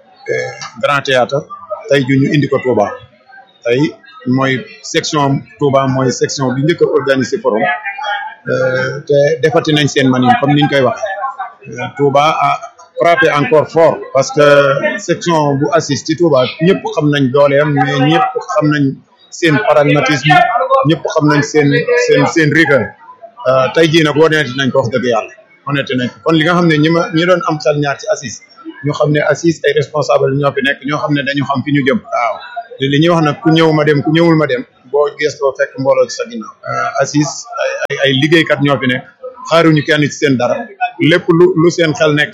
Grand Théâtre tey ju ñu indi ko Touba tey mooy section Touba mooy section bi njëkk a organisé forum te defati nañ seen manin comme niñ koy wax Touba a frappé encore fort parce que section bu ACIS ci Touba ñëpp xam nañ dooleem mais ñëpp xam nañ seen pragmatisme ñëpp xam nañ seen seen seen rigueur tey jii nag woneti nañ ko wax dëgg yàlla honnête nañ ko kon li nga xam ne ñi ma ñi doon am xel ñaar ci ACIS ñu xam ne ACIS ay responsable ñoo fi nekk ñoo xam ne dañu xam fi ñu jëm waaw te li ñuy wax nag ku ñëw ma dem ku ñëwul ma dem boo gëstoo fekk mbooloo ci sa ginnaaw ACIS ay ay liggéeykat ñoo fi nekk xaaruñu kenn ci seen dara lépp lu lu seen xel nekk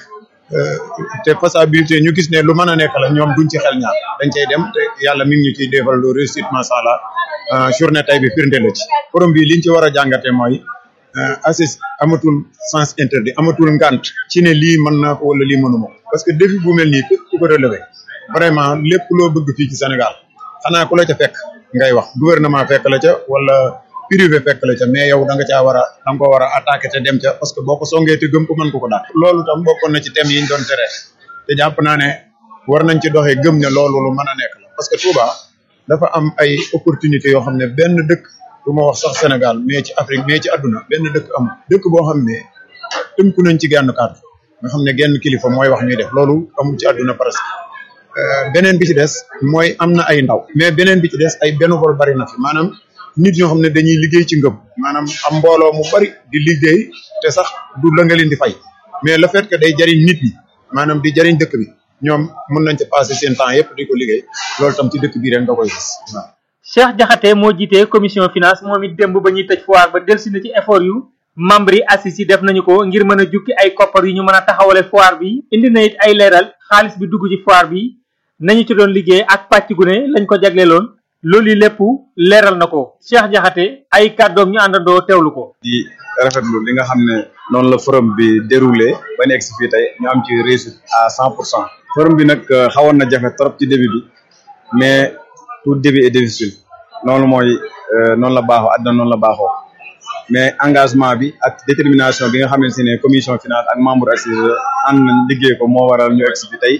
te faisabilité ñu gis ne lu mën a nekk la ñoom duñ ci xel ñaar dañ cay dem te yàlla mi ngi ñu ciy defal lu réussite macha allah journée tey bi firnde la ci forum bi liñ ci war a jàngate mooy ACIS amatul sens interdit amatul ngant ci ne lii mën naa ko wala lii mënuma ko parce que défi bu mel nii ku ko relevé vraiment lépp loo bëgg fii ci Sénégal xanaa ku la ca fekk ngay wax gouvernement fekk la ca wala privé fekk la ca mais yow da nga caa war a da nga ko war a attaqué te dem ca parce que boo ko songee te gëm ko mën ko ko daal loolu tam bokkoon na ci thème yi ñu doon tere te jàpp naa ne war nañ ci doxee gëm ne loolu lu mën a nekk la parce que Touba dafa am ay opportunité yoo xam ne benn dëkk du ma wax sax Sénégal mais ci Afrique mais ci àdduna benn dëkk am dëkk boo xam ne tënku nañ ci genn kàddu nga xam ne genn kilifa mooy wax ñuy def loolu amul ci àdduna presque beneen bi ci des mooy am na ay ndaw mais beneen bi ci des ay bénévole bari na fi maanaam nit ñoo xam ne dañuy liggéey ci ngëm maanaam am mbooloo mu bari di liggéey te sax du la nga leen di fay mais le fait que day jariñ nit ñi maanaam di jariñ dëkk bi ñoom mën nañ ci passer seen temps yëpp di ko liggéey loolu tam ci dëkk bi rek nga koy gis waaw. Cheikh Diakhaté moo jiite commission finance moom it démb ba ñuy tëj foire ba delsi na ci effort yu membre yi ACIS yi def nañu ko ngir mën a jukki ay koppar yu ñu mën a taxawale foire bi indi na it ay leeral xaalis bi dugg ci foire bi nañu ci doon liggéey ak pàcc gu ne lañ ko jagleeloon loolu yi lépp leeral na ko Cheikh Diakhaté ay kàddoom ñu àndandoo teewlu ko. di rafetlu li nga xam ne noonu la forum bi déroulé ba nekk si fii tey ñu am ci réussite à cent pour cent forum bi nag xawoon na jafe trop ci début bi mais tout début est difficile noonu mooy noonu la baaxoo àddina noonu la baaxoo mais engagement bi ak détermination bi nga xamante ne commission finance ak membre ACIS ànd nañ liggéey ko moo waral ñu egg si fi tey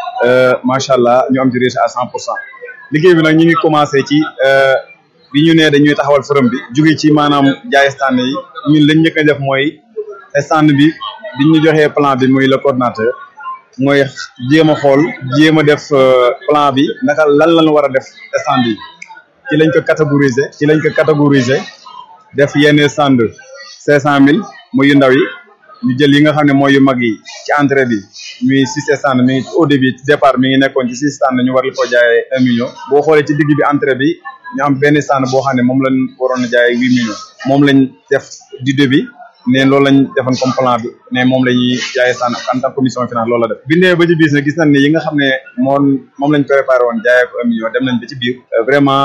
macha allah ñu am ci réussite à cent pour cent liggéey bi nag ñu ngi commencé ci bi ñu nee dañuy taxawal forum bi jóge ci maanaam jaay stand yi ñun lañ njëkk a def mooy stand bi bi ñu joxee plan bi muy le coordonnateur mooy jéem a xool jéem a def plan bi naka lan lañ war a def stand yi ci lañ ko catégoriser ci lañ ko catégoriser def yenn stand cinq cent mille muy yu ndaw yi ñu jël yi nga xam ne mooy yu mag yi ci entrée bi muy six stand mi ngi au début ci départ mi ngi nekkoon ci six stand ñu war la ko jaayee un million boo xoolee ci digg bi entrée bi ñu am benn stand boo xam ne moom lañ waroon a jaayee huit millions moom lañ def du début ne loolu lañ defoon comme plan bi ne moom la ñuy jaayee stand en tant que commission finance loolu la def bi nee ba ci biir nag gis nañ ne yi nga xam ne moom moom lañ préparé woon jaayee ko un million dem nañ ba ci biir vraiment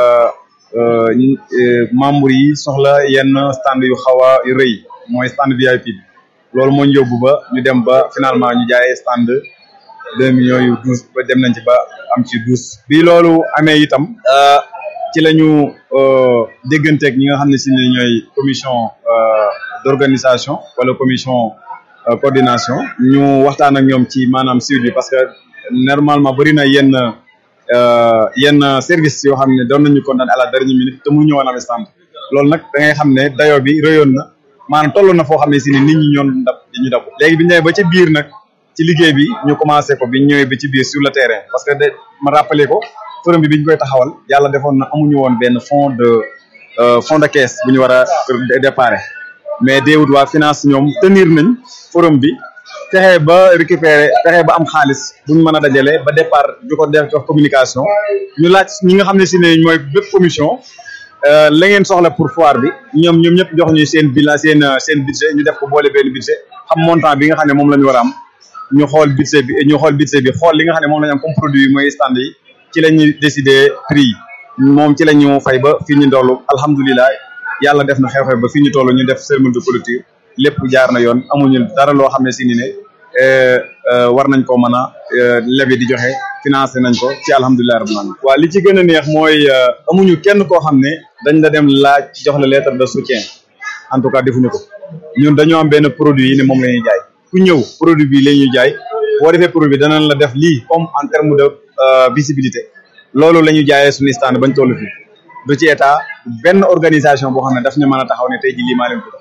membre yi soxla yenn stand yu xaw a rëy mooy stand VIP bi loolu moo ñu yóbbu ba ñu dem ba finalement ñu jaayee stand deux millions yu douze ba dem nañ ci ba am ci douze bi loolu amee itam ci la ñu dégganteeg ñi nga xam ne si ne ñooy commission d'organisation wala commission coordination ñu waxtaan ak ñoom ci maanaam suivi bi parce que normalement bëri na yenn yenn service yoo xam ne doon nañu condamné à la dernière minute te mu ñëwoon am stand loolu nag da ngay xam ne dayo bi rëyoon na maanaam toll na foo xam ne si ne nit ñi ñoon dab di ñu dab léegi bi ñu ñëwee ba ci biir nag ci liggéey bi ñu commencé ko bi ñu ñëwee ba ci biir sur le terrain parce que de ma rappelé ko forum bi bi ñu koy taxawal yàlla defoon na amuñu woon benn fond de fond de caisse bu ñu war a déparé mais déewut waa finance ñoom tenir nañ forum bi fexe ba récupérer fexe ba am xaalis buñ mën a dajale ba départ ju ko def jox communication ñu laaj ñi nga xam ne si ne mooy bépp commission la ngeen soxla pour foire bi ñoom ñoom ñëpp jox ñu seen bilan seen seen budget ñu def ko boole benn budget xam montant bi nga xam ne moom la ñu war a am ñu xool budget bi ñu xool budget bi xool li nga xam ne moom la ñu am comme produit mooy stand yi ci la ñuy décider prix yi moom ci la ñu fay ba fii ñu ndollu alhamdulilah yàlla def na xew-xew ba fii ñu toll ñu def cérémonie de clôture lépp jaar na yoon amuñu dara loo xam ne si ni ne war nañ ko mën a lebi di joxe financé nañ ko ci alhamdulilah rabbil alamin waaw li ci gën a neex mooy amuñu kenn koo xam ne dañ la dem laaj jox la lettre de soutien en tout cas defuñu ko ñun dañoo am benn produit yi ne moom la ñuy jaay ku ñëw produit bi la ñuy jaay boo defee produit bi danañ la def lii comme en terme de visibilité loolu la ñu jaayee suñu stand bañ toll fii du ci état benn organisation boo xam ne daf ñu mën a taxaw ne tey ji lii maa leen ko def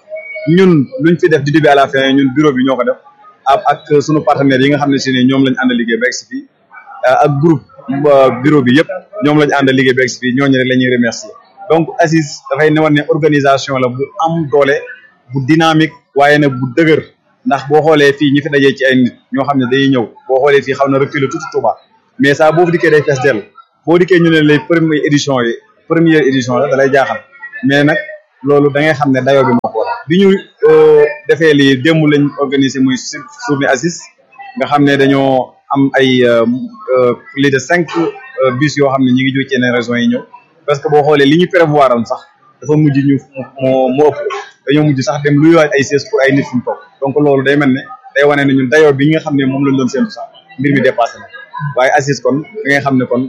ñun luñ fi def du début à la fin ñun bureau bi ñoo ko def ak ak sunu partenaires yi nga xam ne si ne ñoom lañ ànd liggéey ba egsi fii ak groupe bureau bi yëpp ñoom lañ ànd liggéey ba egsi fii ñooñu rek la ñuy remercier donc ACIS dafay newoon ne organisation la bu am doole bu dynamique waaye nag bu dëgër ndax boo xoolee fii ñi fi dajee ci ay nit ñoo xam ne dañuy ñëw boo xoolee fii xaw na reculer tuuti Touba mais ça boo fi dikkee day fees dell boo dikkee ñu ne les premières éditions yi première édition la da lay jaaxal mais nag loolu da ngay xam ne dayoo bi moo ko waral bi ñu defee lii démb lañ organisé muy journée ACIS nga xam ne dañoo am ay plus de cinq bus yoo xam ne ñi ngi jóge ci yeneen régions yi ñëw parce que boo xoolee li ñu prévoir am sax dafa mujj ñu moo moo ëpp dañoo mujj sax dem luy waaj ay sièges pour ay nit fu mu toog donc loolu day mel ne day wane ne ñun dayoo bi nga xam ne moom lañ doon séntu sax mbir mi dépassé na waaye ACIS kon da ngay xam ne kon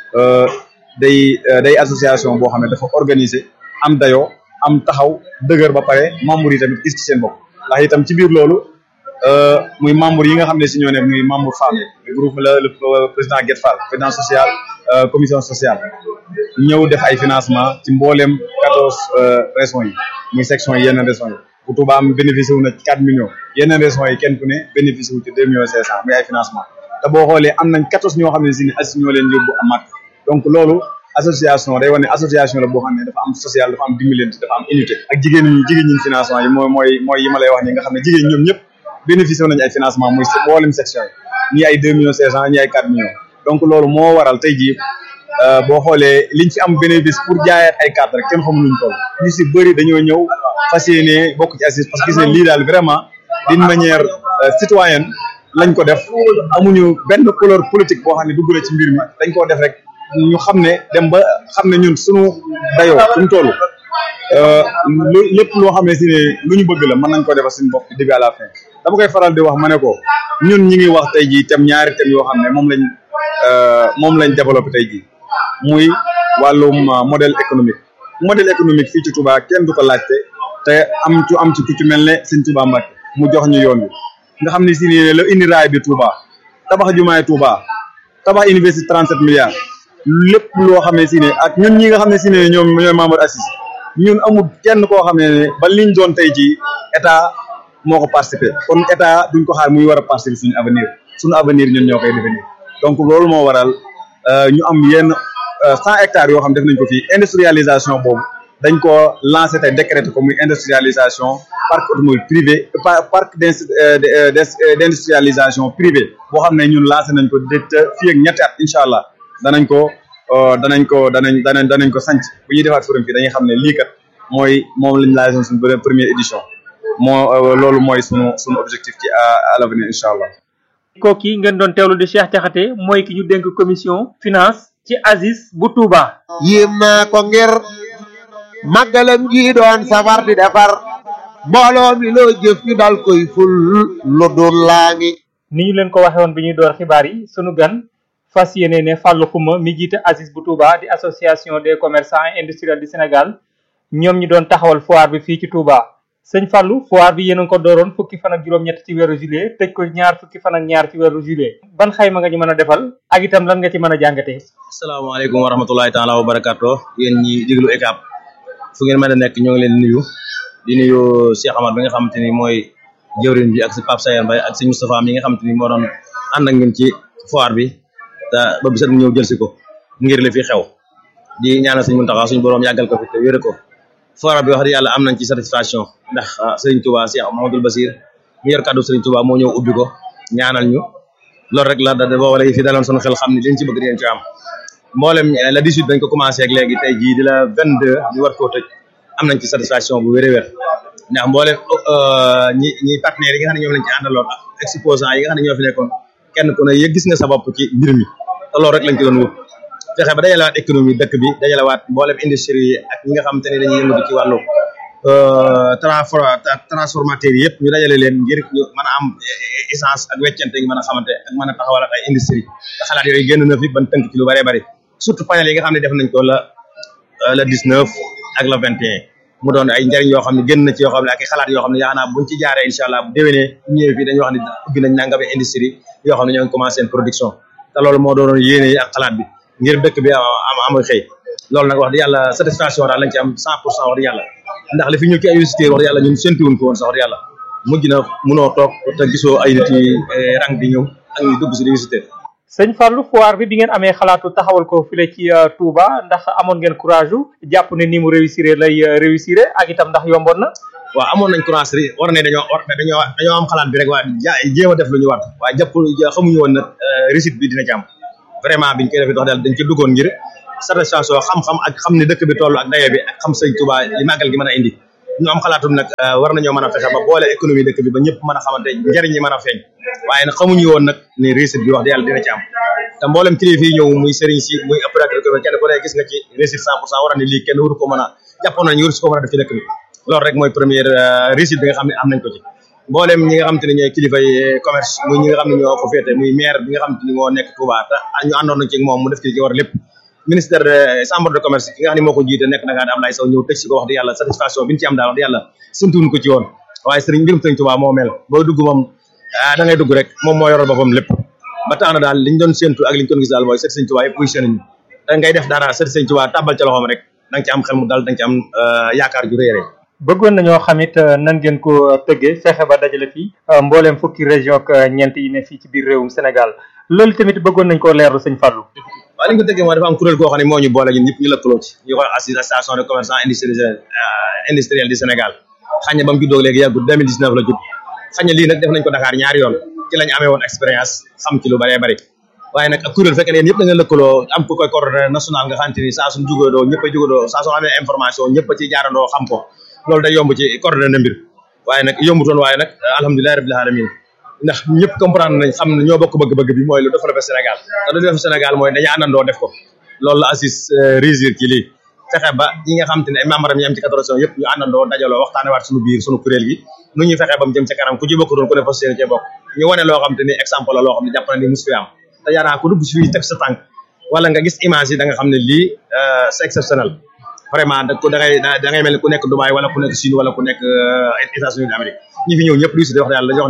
day day association boo xam ne dafa organisé am dayoo am taxaw dëgër ba pare membres yi tamit gis ci seen bopp ndax itam ci biir loolu muy membre yi nga xam ne si ñoo ne muy membre femme yi groupe la le président Guet Fall président social commission sociale ñëw def ay financement ci mbooleem quatorze régions yi muy section yi yeneen régions yi bu Touba am bénéficié wu na ci quatre millions yeneen régions yi kenn ku ne bénéficié wu ci deux millions cinq cent muy ay financement te boo xoolee am nañ quatorze ñoo xam ne si ne ACIS ñoo leen yóbbu amaat donc loolu association day wane association la boo xam ne dafa am social dafa am dimbalante dafa am unité ak jigéen ñi jigéen ñi financement yi mooy mooy mooy yi ma lay wax ni nga xam ne jigéen ñoom ñëpp bénéficié wu nañu ay financement muy mboolem section yi ñii ay deux millions cinq cent ñii ay quatre millions donc loolu moo waral tey jii boo xoolee liñ fi am bénéfice pour jaayaat ay carte rek kenn xamul luñ toll ñu si bëri dañoo ñëw fas yéene bokk ci ACIS parce que gis ne lii daal vraiment d'une manière citoyenne lañ ko def amuñu benn couleur politique boo xam ne dugg na ci mbir mi dañ koo def rek ñu xam ne dem ba xam ne ñun suñu dayoo suñu toll lu lépp loo xam ne si ne lu ñu bëgg la mën nañ ko defal suñu bopp du début à la fin dama koy faral di wax ma ne ko ñun ñi ngi wax tey jii tem ñaari tem yoo xam ne moom lañ moom lañ développé tey jii muy wàllum modèle économique modèle économique fii ci Touba kenn du ko laajte te am ci am ci ku ci mel ne Sëñ Touba Mbacke mu jox ñu yoon wi nga xam ne si ne la indi raay bi Touba tabax jumaay Touba tabax université 37 milliards lépp loo xam ne si ne ak ñun ñi nga xam ne si ne ñoom ñooy membre ACIS ñun amul kenn koo xam ne ne ba liñ doon tey jii état moo ko participé kon état duñ ko xaar muy war a participer suñu avenir suñu avenir ñun ñoo koy définir donc loolu moo waral ñu am yenn cent hectares yoo xam def nañ ko fii industrialisation boobu dañ ko lancé te décrété ko muy industrialisation parc automobile privé parc d' industrialisation privé boo xam ne ñun lancé nañ ko dé fii ak ñetti at incha allah danañ ko danañ ko danañ danañ danañ ko sanc bu ñuy defaat forum fii dañuy xam ne lii kat mooy moom lañ lancé suñu première édition moo loolu mooy sunu sunu objectif ci à l'avenir incha allah kooki ngeen doon teewlu di Cheikh Diakhaté mooy ki ñu dénk commission finance ci ACIS bu Touba. yéem naa ko ngir màggalam gi doon safar di defar mbooloo mi loo jëf ñu dal koy ful lu dul laa ngi. ni ñu leen ko waxee woon bi ñuy door xibaar yi sunu gan fas yéene ne Fallou Xuma mi jiite ACIS bu Touba di association des commerçants et industriels du Sénégal ñoom ñi doon taxawal foire bi fii ci Touba. sëñ Fallou foire bi yéen a ngi ko dooroon fukki fan ak juróom-ñett ci weeru juillet tëj ko ñaar fukki fan ak ñaar ci weeru juillet ban xayma nga ñu mën a defal ak itam lan nga ci mën a jàngatee. asalaamaaleykum wa rahmatulahi taala wa barakaatu yéen ñi déglu ECAP fu ngeen mën a nekk ñoo ngi leen di nuyu di nuyu Cheikh Amar bi nga xamante ni mooy jëwriñ bi ak si Pape Sayer Mbaye ak si Moustapha mi nga xamante ni moo doon ànd ak ñun ci foire bi te ba bisat ñëw jël si ko ngir li fi xew di ñaanal suñu Muntaxa suñu borom yàggal ko fi te wéere ko foire bi wax dëgg yàlla am nañ ci satisfaction ndax Serigne Touba Cheikh Mahamadul Basir mu yor kàddu Serigne Touba moo ñëw ubbi ko ñaanal ñu loolu rek la da boo wala fi daloon sunu xel xam ne liñ ci bëgg dinañ ci am mboolem la 18 dañ ko commencé ak léegi tey jii di la 22 ñu war koo tëj am nañ ci satisfaction bu wér a wér ndax mboolem ñi ñi partenaires yi nga xam ne ñoom lañ ci àndaloon ak exposants yi nga xam ne ñoo fi nekkoon kenn ku ne yëg gis nga sa bopp ci mbir mi te loolu rek lañ ci doon wut fexe ba dajalewaat économie dëkk bi dajalewaat mboolem industrie yi ak ñi nga xamante ne dañuy yëngatu ci wàllu transformateur yi yëpp ñu dajale leen ngir ñu mën a am essence ak weccante ñu mën a xamante ak mën a taxawalaat ay industrie te xalaat yooyu génn na fi ban tënk ci lu bëree bëri surtout panel yi nga xam ne def nañ ko la la 19 ak la 21 mu doon ay njëriñ yoo xam ne génn na ci yoo xam ne ak i xalaat yoo xam ne yaakaar naa buñ ci jaaree incha allah bu déwénee bu ñëwee fii dañuy wax ne ubbi nañ nangami industrie yoo xam ne ñoo ngi commencé seen production te loolu moo doonoon yéene yi ak xalaat bi ngir dëkk bi am am xëy loolu nag wax dëgg yàlla satisfaction daal lañ ci am cent pour cent wax dëgg yàlla ndax li fi ñu ci ay visiteurs wax dëgg yàlla ñun séntuwuñ ko woon sax wax dëgg yàlla mujj na munoo toog te gisoo ay nit yi rang di ñëw ak ñu dugg si di visiter sëñ Fallou foire bi bi ngeen amee xalaatu taxawal ko file ci Touba ndax amoon ngeen courage u jàpp ne ni mu réussir lay réussir ak itam ndax yomboon na waaw amoon nañ courage ri war ne dañoo war dañoo dañoo am xalaat bi rek waaye ja jéem a def lu ñu war waaye jàpp xamuñu woon nag réussite bi dina ci am vraiment biñ koy defee wax daal dañ ci duggoon ngir satisfaction xam-xam ak xam ne dëkk bi toll ak dayo bi ak xam sëñ Touba li màggal gi mën a indi ñu am xalaatum nag war nañoo mën a fexe ba boole économie dëkk bi ba ñëpp mën a xamante njëriñ ñi mën a feeñ waaye nag xamuñu woon nag ni réussite bi wax dëgg yàlla dina ci am te mboolem kilifa yi ñëw muy sëriñ si muy opérateur économique kenn ku ne gis nga ci réussite cent pour cent war ne lii kenn waru ko mën a jàppoon nañ waru si ko mën a def ci dëkk bi loolu rek mooy première réussite bi nga xam ne am nañ ko ci mboolem ñi nga xam te ne ñooy kilifa yi commerce muy ñi nga xam ne ñoo ko féete muy maire bi nga xam te ni moo nekk Touba te ñu àndoon nañ ci moom mu def ci li ci war lépp ministère de chambre de commerce ki nga xam ne moo ko jiite nekk Dakar Ablaye Sow ñëw tëj si ko wax di yàlla satisfaction bi ñu ci am daal wax di yàlla suntuwuñ ko ci woon waaye sëriñ mbirum sëriñ Touba moo mel boo dugg moom da ngay dugg rek moom moo yoral boppam lépp ba tax na daal liñ doon séntu ak liñ doon gis daal mooy sëriñ sëriñ Touba yëpp muy seen da ngay def dara sëriñ sëriñ Touba tàbbal ca loxoom rek da nga ci am xel mu daal da nga ci am yaakaar ju réere bëggoon nañoo xamit nan ngeen ko tëggee fexe ba dajale fii mbooleem fukki région ak ñeent yi ne fii ci biir réewum Sénégal loolu tamit bëggoon nañ koo leerlu sëñ Fallou waaw li ñu ko tëggee mooy dafa am kuréel goo xam ne moo ñu boole ñun ñëpp ñu lëkkaloo ci ñu koy association de commerçants industriels industriels du Sénégal xañ na ba mu juddoo léegi yàggut 2019 la judd xañ na lii nag def nañ ko Dakar ñaari yoon ci lañ amee woon expérience xam ci lu bëree bëri waaye nag ak kuréel fekk ne yéen yëpp da ngeen lëkkaloo am ku koy coordonné national nga xamante ni saa suñ jugadoo ñëpp a jugadoo saa suñ amee information ñëpp a ci jaarandoo xam ko loolu day yomb ci coordonné mbir waaye nag yombutoon waaye nag alhamdulilahi rabbil alamin ndax ñëpp comprendre nañ xam ne ñoo bokk bëgg-bëgg bi mooy lu développé Sénégal te lu développé Sénégal mooy dañu àndandoo def ko loolu la assis réussir ci lii fexe ba ñi nga xam te ne ay membre am yi am ci quatorze yëpp ñu àndandoo dajaloo waxtaane waat suñu biir suñu kuréel gi nu ñuy fexe ba mu jëm ca kanam ku ci bokk doon ku ne fas yéene cee bokk ñu wane loo xam te ni exemple la loo xam ne jàpp na ni mus fi am te yaanaa ku dugg si fii teg sa tànk wala nga gis image yi da nga xam ne lii c'est exceptionnel vraiment da ko da ngay da ngay mel ni ku nekk Dubaï wala ku nekk Chine wala ku nekk États-Unis d'Amérique ñi fi ñëw ñëpp luy si wax yàlla dañu wax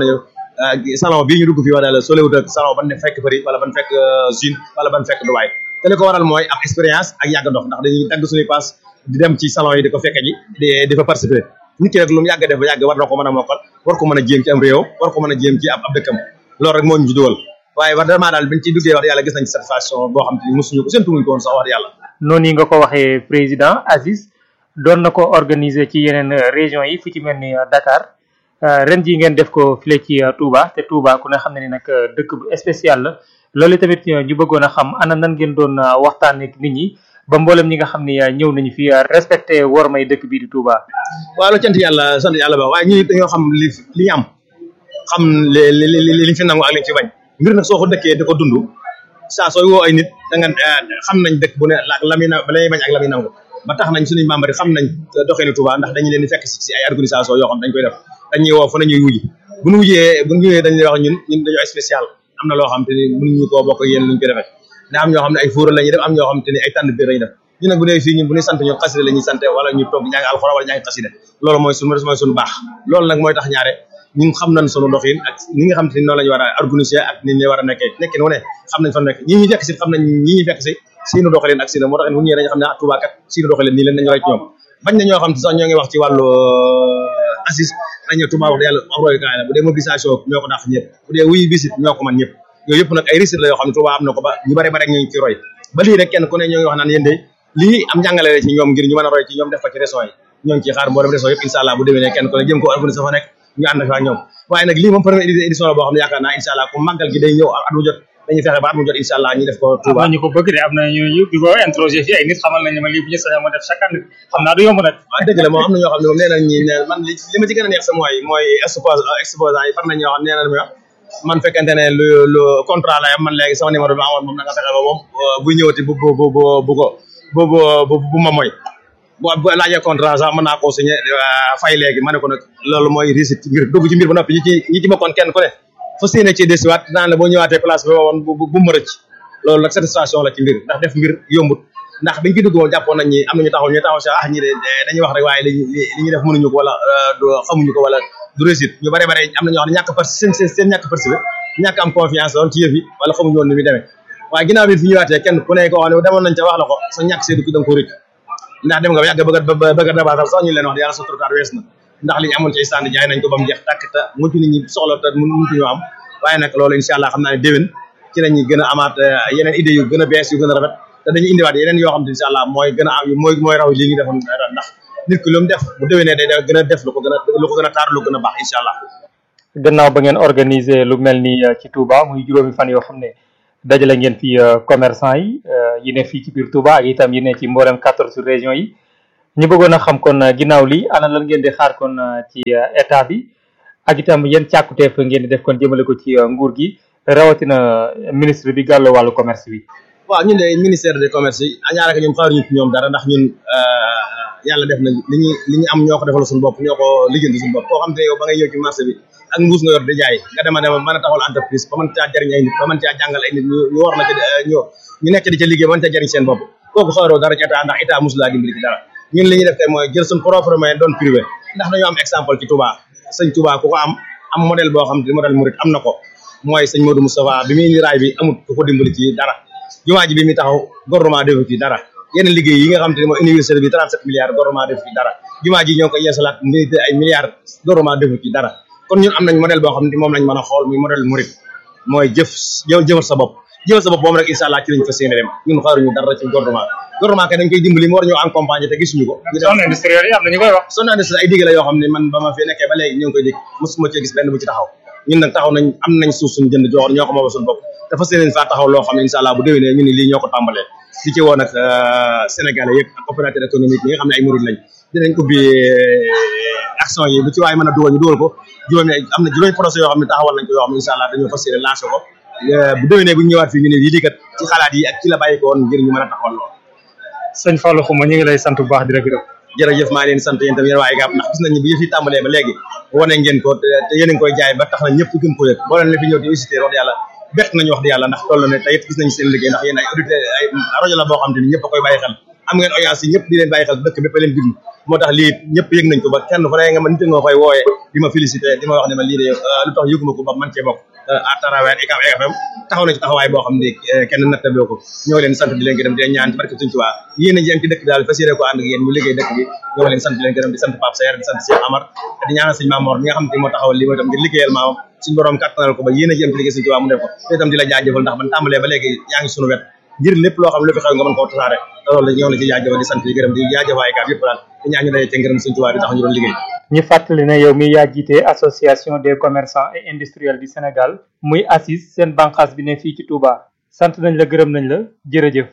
ne salon bii ñu dugg fii wax dëgg solewut ak salon ban fekk Paris wala ban fekk Chine wala ban fekk Dubaï te li ko waral mooy am expérience ak yàgg dox ndax dañuy dagg suñuy pass di dem ci salon yi di ko fekke ji di di fa participer nit ki rek lu mu yàgg def ba yàgg war na ko mën a mokkal war ko mën a jéem ci am réew war ko mën a jéem ci ab ab dëkkam loolu rek moo ñu ci dugal waaye wax vraiment daal biñ ci duggee wax yàlla gis nañ ci satisfaction boo xam te ni mosuñu ko séntu wuñ ko woon sax wax yàlla noonu yi nga ko waxee président Aziz doon na ko organiser ci yeneen région yi fu ci mel ni Dakar ren ji ngeen def ko file ci Touba te Touba ku ne xam ne ni nag dëkk bu spécial la loolu tamit ñu bëggoon a xam ana nan ngeen doon waxtaan ak nit ñi ba mboolem ñi nga xam ne ñëw nañu fi respecté wor may dëkk bii di Touba. waaw lu cant yàlla sant yàlla ba waaye ñun dañoo xam li li ñu am xam li li li li fi nangu ak li fi bañ mbir nag soo ko dëkkee di ko dund saa sooy woo ay nit da nga xam nañ dëkk bu ne la la muy na la muy bañ ak la muy nangu ba tax nañ suñuy membre yi xam nañ doxeenu Touba ndax dañu leen di fekk si ay organisation yoo xam dañ koy def dañuy woo fa nañuy wuji bu ñu wujjee bu ñu ñëwee dañuy wax ñun ñun dañoo spécial am na loo xam te ni mënuñu koo bokk ak yéen luñ koy defee da am ñoo xam ne ay fuura la ñuy def am ñoo xam te ni ay tànn biir la ñuy def ñu nag bu dee fii ñun bu ñuy sant ñun xasida la ñuy sant wala ñu toog jàng alxuraan wala jàng xasida loolu mooy suñu mooy suñu baax loolu nag mooy tax ñaare ñun xam nañ sunu doxin ak ni nga xam te ni noonu la ñu war a organiser ak ni ñu war a nekkee nekkin wu ne xam nañ fa nekk ñi ñuy fekk si xam nañ ñi ñuy fekk si seenu doxalin ak seenu moo tax bu ñëwee dañu xam ne ah Touba kat seenu doxalin nii leen nañu roy ci ñoom bañ na ñoo xam te sax ñoo ngi wax ci wàllu assis dañu Touba wax yàlla am royukaay la bu dee mobilisation ñoo ko dàq ñëpp bu dee wuyu bisit ñoo ko man ñëpp yooyu yëpp nag ay réussite la yoo xam ne Touba am na ko ba ñu bare bare ñu ngi ci roy ba lii rek kenn ku ne ñoo ngi wax naan yéen de lii am njàngale la ci ñoom ngir ñu mën a roy ci ñoom def ko ci région yi ñoo ngi ciy xaar mboolem région yëpp incha allah bu déwénee kenn ku ne jëm ko organiser fa nekk ñu ànd fa ak ñoom waaye nag lii moom première édition la boo xam ne yaakaar naa incha allah ku màggal gi day ñëw at mu jot dañuy fexe ba at mu jot incha allah ñu def ko Touba am na ñu ko bëgg de am na ñu di ko introsé fii ay nit xamal nañu ma lii bu ñu sañoon ma def chaque année xam naa du yomb nag waaw dëgg la moom am na ñoo xam ne moom nee nañ ñi ne man li li ma ci gën a neex sa mooy mooy expose exposant yi far nañ ñoo xam nee nañ ma man fekkente ne lu lu contrat la yam man léegi sama numéro bi ma amoon moom na nga fexe ba moom buy ñëwati bu bu bu bu ko bu bu bu ma mooy bu bu laajee contrat sax mën naa koo signé fay léegi ma ne ko nag loolu mooy risque ci mbir dugg ci mbir ba noppi ñi ci ñi ci bokkoon kenn ku ne fas yéene ci desiwaat naan la boo ñëwaatee place bi woon bu bu mu rëcc loolu nag satisfaction la ci mbir ndax def mbir yombut ndax biñ ci dugg moom jàppoon nañ ñi am nañu taxaw ñu taxaw si ah ñi de dañuy wax rek waaye li li ñuy def mënuñu ko wala du xamuñu ko wala du réussite ñu bare bare am na ñoo xam ne ñàkk par seen seen seen ñàkk participer ñàkk am confiance woon ci yëf yi wala xamuñu woon ni muy demee waaye ginnaaw bi fi ñëwaatee kenn ku ne koo xam ne demoon nañ ca wax la ko sa ñàkk seedu ki da nga ko rëcc ndax dem nga ba yàgg bëgg a bëgg a dabaatal sax ñu leen wax di yàlla sa turkaat wees na ndax li ñu amoon ci stand jaay nañ ko ba mu jeex tàkk te mucc nit ñi soxla te mënutu ñoo am waaye nag loolu incha allah xam naa ne déwén ci la ñuy gën a amaat yeneen idées yu gën a bees yu gën a rafet te dañuy indiwaat yeneen yoo xam ne incha allah mooy gën a am mooy mooy raw lii ñu defoon ndax nit ki lu mu def bu déwénee day gën a def lu ko gën a lu ko gën a taar lu gën a baax incha allah gannaaw ba ngeen organiser lu mel ni ci Touba muy juróomi fan yoo xam ne dajale ngeen fi commerçant yi yi ne fii ci biir Touba ak itam yi ne ci mboolem quatorze régions yi ñu bëggoon a xam kon ginnaaw li ana lan ngeen di xaar kon ci état bi ak itam yan càkkuteef ngeen di def kon jëmale ko ci nguur gi rawatina ministre bi gàllo wàllu commerce bi. waaw ñun de ministère de commerce yi ñaaraka ñoom xaaruñu ci ñoom dara ndax ñun yàlla def na li ñu li ñu am ñoo ko defal suñu bopp ñoo ko liggéeyal suñu bopp koo xam te yow ba ngay ñëw ci marché bi ak mbuus nga yor di jaay nga dema dema mën a taxawal entreprise ba mën caa jariñ ay nit ba mën caa jàngal ay nit ñu ñu war na ca ñu ñu nekk di ca liggéey ba mën caa jariñ seen bopp kooku xaaroo dara ci état ndax état mosu laa dimbali ci dara ñun li ñuy def tey mooy jël suñ propre moyen doon privé ndax dañoo am exemple ci Touba sëñ Touba ku ko am am modèle boo xam te modèle murid am na ko mooy sëñ Modou Moustapha bi muy indi raay bi amut ku ko dimbali ci dara jumaa ji bi muy taxaw gouvernement defu ci dara yeneen liggéey yi nga xam te ne mooy université bi 37 milliards gouvernement defu ci dara jumaa ji ñoo ngi ko yeesalaat minité ay milliards gouvernement defu ci dara kon ñun am nañ modèle boo xam ne moom lañ mën a xool muy modèle murid mooy jëf jëfal sa bopp jëfal sa bopp moom rek incha allah ci lañ fas yéene dem ñun xaaruñu dara ci gouvernement gouvernement kay dañ koy dimbali mu war ñoo accompagner te gisuñu ko zone industrielle yi am na ñu koy wax zone industrielle ay digg la yoo xam ne man ba ma fi nekkee ba léegi ñu ngi koy dégg mosuma cee gis benn bu ci taxaw ñun nag taxaw nañ am nañ suuf suñu jënd joxoon ñoo ko moom suñu bopp te fas yéene faa taxaw loo xam ne incha allah bu déwénee ñu ni lii ñoo ko tàmbalee di ci woo nag sénégalais yëpp ak opérateur économique yi nga xam ne ay murid lañ dinañ ubbi action yi bu ci waaye mën a dugal ñu dugal ko juróomi am na juróomi projet yoo xam ne taxawal nañ ko yoo xam ne incha allah dañoo fas yéene lancé ko bu déwénee bu ñu ñëwaat fii ñu ne lii kat ci xalaat yi ak ci la bàyyi ko woon ngir ñu mën a taxawal lool sëñ Fallou Xuma ñu ngi lay sant bu baax di la gërëm jërëjëf maa ngi leen sant yéen tam yéen waa IGAP ndax gis nañu bi yëf yi tàmbalee ba léegi wane ngeen ko te yéen a ngi koy jaay ba tax na ñëpp gën ko yëg boo leen la fi ñëw di visiter wax yàlla bett nañu wax di yàlla ndax toll ne tey it gis nañu seen liggéey ndax yéen ay auditeur ay rajo la boo xam te ni ñëpp a koy bàyyi xel am ngeen audience yi ñëpp di leen bàyyi xel dëkk bépp leen diglu moo tax lii ñëpp yëg nañ ko ba kenn fa nga ma nit nga koy wooyee di ma félicité di ma wax ne ma lii de lu tax yëguma ko ba man cee bokk à travers ICAP FM taxaw na ci taxawaay boo xam ne kenn nattabloo ko ñoo leen sant di leen gërëm di leen ñaan ci barke Sëñ Tuubaa yéen a ji am ci dëkk bi daal fas yéene ko ànd ak yéen ñu liggéey dëkk bi ñoo leen sant di leen gërëm di sant Pape Sayer di sant Cheikh Amar di ñaanal sëñ Mamor mi nga xam ne moo taxawal lii mooy tam ngir liggéeyal maamam suñu borom kattanal ko ba yéen a ji am ci liggéey Sëñ Tuubaa mu def ko te itam di la jaajëfal ndax ban tàmbalee ba léegi yaa ngi sunu wet ngir lépp loo xam ne lu fi xew nga mën koo tasaare te loolu ñoo la ci jaajëfal di sant di gërëm di jaajëfal ICAP yëpp daal di ñaan ñu daje ci ngërëm Sëñ Tuubaa bi tax ñu doon liggéey ñu fàttali ne yow mi yaa jiite association des commerçants et industriels du Sénégal muy ACIS seen bànqaas bi ne fii ci Touba sant nañ la gërëm nañ la jërëjëf.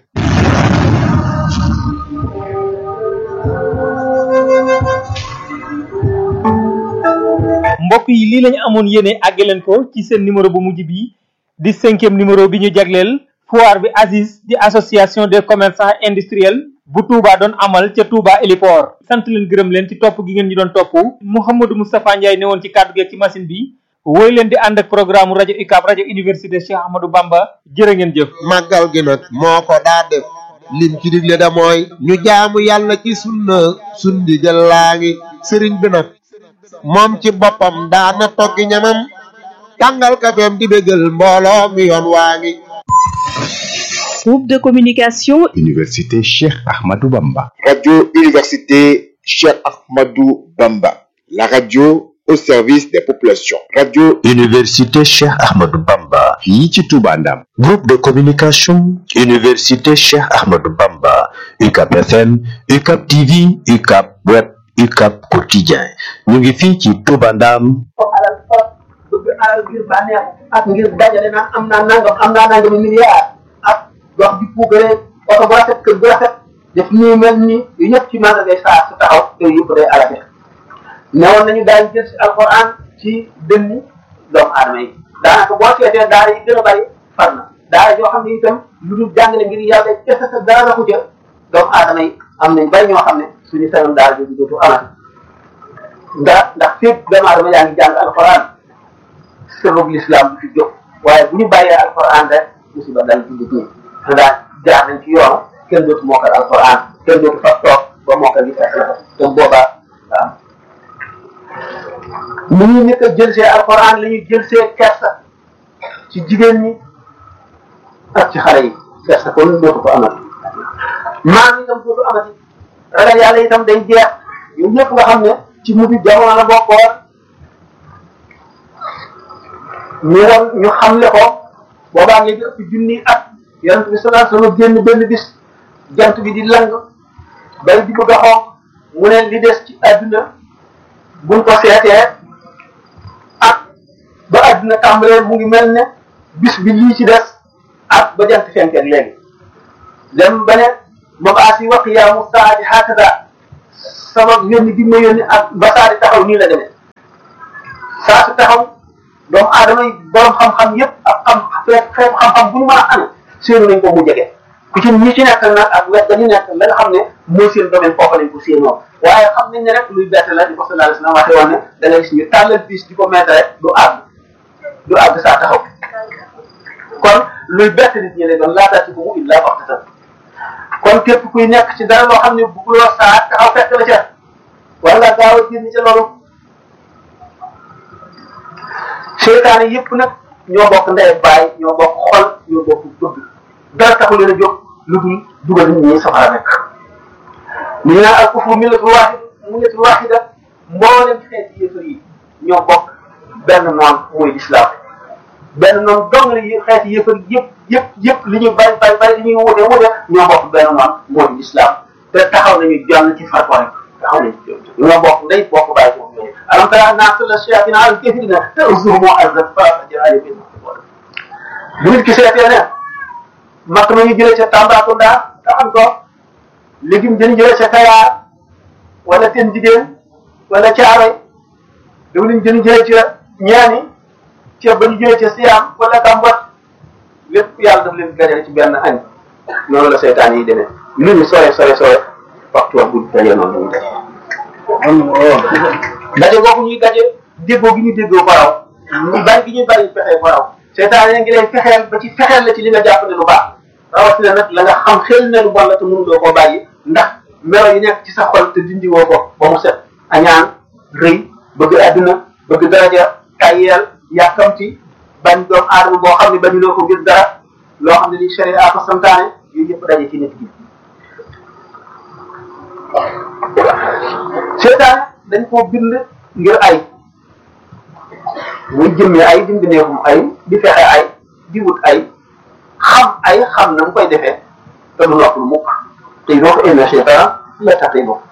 mbokk yi lii lañu amoon yéene àgge leen ko ci seen numéro bu mujj bi di cinquième numéro bi ñu jagleel foire bi ACIS di association des commerçants et industriels bu Touba doon amal ca Touba Héliport sant leen gërëm leen ci topp gi ngeen ñu doon topp Mouhamadou Moustapha Ndiaye ne woon ci kàddu gi ci machine bi woy leen di ànd ak programme rajo UCAB rajo université Cheikh Ahmadou Bamba jërë ngeen jëf màggal gi nag moo ko daa def lim ci digle da mooy ñu jaamu yàlla ci sunna sundi jël laa ngi sëriñ bi nag moom ci boppam daana toggi ñamam tàngal kafeem di bégal mbooloo mi yoon waa ngi Groupe de communication Université Cheikh Ahmadou Bamba. Radio Université Cheikh Ahmadou Bamba. La radio au service des populations. Radio Université Cheikh Ahmadou Bamba. fii ci Touba Ndam. Groupe de communication Université Cheikh Ahmadou Bamba. UCAP FM, UCAP TV, UCAP Web, UCAP Quotidien. ñu ngi fii ci Touba Ndam. bëgg alal ngir bànneex ak ngir dajale naan am naa nangam am naa nangam milliard ak dox di puugare oto bu rafet kër bu rafet def nii mel nii yu ñëpp ci màggal ngay saa su taxaw yooyu yëpp day alate newoon nañu daañu jël si alquran ci dënni doomu aadama yi daanaka boo seetee daara yi gën a bari far na daara yoo xam ne itam lu dul jàngale ngir yàlla kese sa dara na ko ca doomu aadama yi am nañ bari ñoo xam ne suñu sañoon daara jooju dootu amati ndax ndax fépp doomu aadama yaa ngi jàng alquran sëbëg l'islam du fi jóg waaye bu ñu bàyyee alquran rek musiba dal ci nit ñi ndax jaar nañ ci yoon kenn dootu mokkal alquran kenn dootu fas toog ba mokkal li fekk la ko te boobaa waaw ni ñu nekk a jël see alquran la ñuy jël see kersa ci jigéen ñi ak ci xale yi fees na kon dootu ko amati maam itam dootu amati ragal yàlla itam day jeex yow ñëpp nga xam ne ci mujj jamono la bokkoon ñu woon ñu xamle ko boobaa léegi ëpp junni at yonent bi sallallahu alayhi wasallam génn benn bis jant bi di lang bay di bëgg a xonq mu ne li des ci àdduna buñ ko seetee ak ba àdduna tàmbalee mu ngi mel ne bis bi lii ci des ak ba jant fenkeeg léegi dem ba ne mabaasi wa qiyaamu saati hakada sama yónni gi ma yónni ak ba saa di taxaw nii la demee saa su taxaw doomu aadama yi borom xam-xam yépp ak xam xeet xeet xam-xam bu ñu mën a amee séenu nañ ko mu jege ku ci ñi ci nekk nag ak wet dañu nekk la nga xam ne mooy seen domaine foofu lañ ko séenoo waaye xam nañ ne rek luy bett la di ko sallallahu alayhi wasallam waxee woon ne da ngay gis ñu tàllal bis di ko mettre rek du àgg du àgg saa taxaw kon luy bett nit ñi lay doon laata ci ko mu illa waxtatan kon képp kuy nekk ci dara loo xam ne bugguloo saa taxaw fekk la ca war nga gaaw a génn ca loolu seytaane yépp nag ñoo bokk ndey baay ñoo bokk xol ñoo bokk bëgg dara taxu leen a jóg lu dul dugal nit ñi safara nekk ñu naan al kufru millatul wahid millatul wahida mboolem xeeti yéefar yi ñoo bokk benn noon mooy lislaam benn noon dong la yi xeeti yéefar yëpp yëpp yëpp li ñuy bari bari bari li ñuy wute wute ñoo bokk benn noon mooy lislaam te taxaw nañu jonn ci fatwa rek taxaw nañu ñoo bokk ndey bokk bàyyi bokk ñooñu alam tara naa sala shayatina al kafirina te usuhumu azat fa ajra bin bu nit ki seetee ne makk ma ñu jëlee ca Tambacounda taxan ko légume dañu jëlee ca Kayaar wala ten jigéen wala Caaroy daw nañ dañu jëlee ca ñaani ca ba ñu jëlee ca Siam wala Kambot lépp yàlla daf leen gajale ci benn añ noonu la seytaan yi demee lu ñu sore sore sore waxtu wax bu dajee noonu la ñu daje daje boobu ñuy daje déggoo gi ñu déggoo ko raw ñu bari gi ñuy bari pexe ko raw seytaan ngi lay fexeel ba ci fexeel la ci li nga jàpp ne lu baax rawatina nag la nga xam xel ne lu bon la te mënuloo koo bàyyi ndax melo yi nekk ci sa xol te dindiwoo ko ba mu set añaan rëy bëgg àdduna bëgg daraja tayyeel yàkkamti bañ doom aadama boo xam ne bañuloo ko ngir dara loo xam ne li sharia ko santaane yooyu yëpp daje ci nit gi seytaan dañ koo bind ngir ay muy jëmmi ay di mbindeefum ay di fexe ay di wut ay xam ay xam na mu koy defee te du nopplu mukk te doo ko inna cheytaan la taxee bopp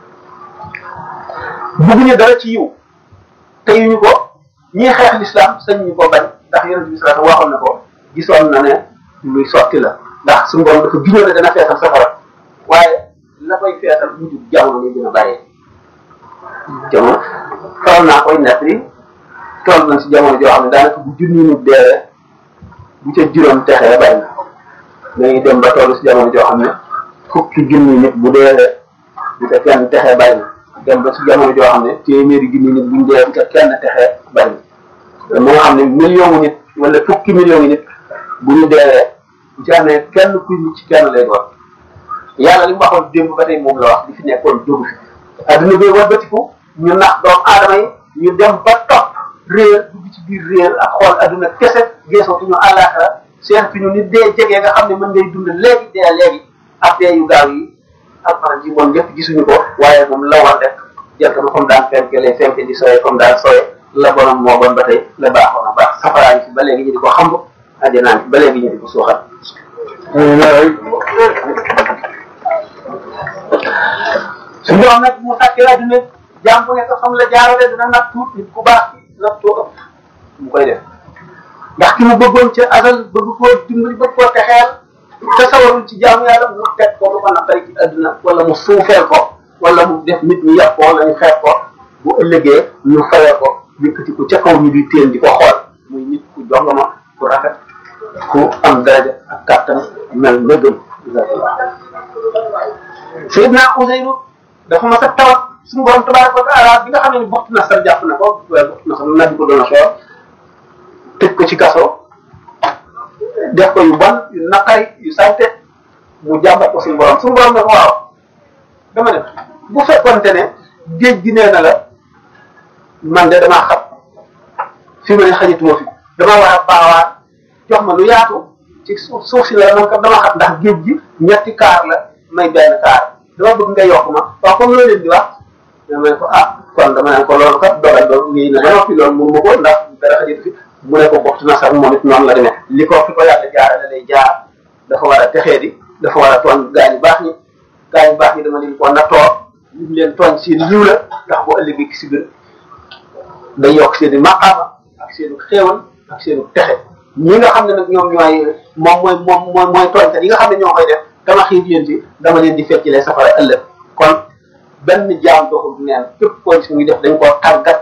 bugguñu dara ci yiw te yuñu ko ñii xeex l'islam sañ ñu ko bañ ndax yonent bi sallallahu waxoon na ko gisoon na ne luy sotti la ndax suñu borom dafa giñoo ne dana feesal safara waaye la koy feesal mujj jamono ñu gën a bàyyee jamono faral naa koy nett li toll nañ si jamono joo xam ne daanaka bu junni nit deewee bu ca juróom texee bay na dañuy dem ba toll si jamono joo xam ne fukki junni nit bu deewee bu ca kenn texee bay na dem ba si jamono joo xam ne téeméeri junni nit buñ dee bu ca kenn texee bay na mu nga xam ne million nit wala fukki million nit bu ñu deewee bu ci amee kenn kuy ci kenn lay doon yàlla li mu waxoon démb ba tey moom la wax li fi nekkoon jógu fi adduna bi wëlbatiku ñu nax doomu aadama yi ñu dem ba topp réer dugg ci biir réer ak xool adduna kese geesootuñu àllaaxira seetatuñu ni dee jege nga xam ne mën ngay dund léegi dee léegi ak dee yu gaaw yi ak faral ji moom lépp gisuñu ko waaye moom la war rek jant ba comme daan fenke lay fenke di soye comme daan soye la borom moo bon ba tey la baaxoon a baax safaraa ngi fi ba léegi ñu di ko xamb àjjanaa ngi fi ba léegi ñu di ko suuxat su ñoom nag mu sàkkee adduna jaam bu nekk xam la jaarale dina natt tuut nit ku baax nattoo ëpp mu koy def ndax ki mu bëggoon ca asal bëgg koo dimbali bëgg koo texeel te sawarul ci jaamu yàlla mu teg ko lu ko naqari ci adduna wala mu suufeel ko wala mu def nit ñi yàpp ko wala ñu xeeb ko bu ëllëgee ñu fayee ko yëkkati ko ca kaw ñu di téen di ko xool muy nit ku jongama ku rafet ku am daraja ak kàttan mel nga gën Seydina Ouseynou dafa mas a tawat suñu borom tabaraka wa taala bi nga xam ne bokk na sar jàpp na ko waaye bokk na sar nabi ko doon a xool tëj ko ci kaso def ko yu bon yu naqari yu salte mu jàmbat ko suñu borom suñu borom ne ko waaw dama ne bu fekkonte ne géej gi nee na la man de damaa xam fi ma ne xajatuma fi dama war a baawaan jox ma lu yaatu ci suuf suuf si la man kat dama xam ndax géej gi ñetti kaar la may benn kaar dama bëgg nga yokk ma waaw comme loolu leen di wax dama ne ko ah kon dama ne ko loolu kat dogal ba ngi na dama fi loolu mënu ma ko ndax dara xajatu fi mu ne ko bokk na sax moom it noonu la demee li ko fi ko yàlla jaarale lay jaar dafa war a texee di dafa war a tooñ gaa ñu baax ñi gaa ñu baax ñi dama leen ko nattoo lim leen tooñ seen yiw la ndax bu ëllëgee si biir day yokk seen i maqaama ak seen xéewal ak seen texe ñi nga xam ne nag ñoom ñooy moom mooy moom mooy mooy tooñkat yi nga xam ne ñoo koy def dama xiif leen ci dama leen di fecc lee safara ëllëg kon benn jaam doxul neen képp koo gis muy def dañ koo tàggat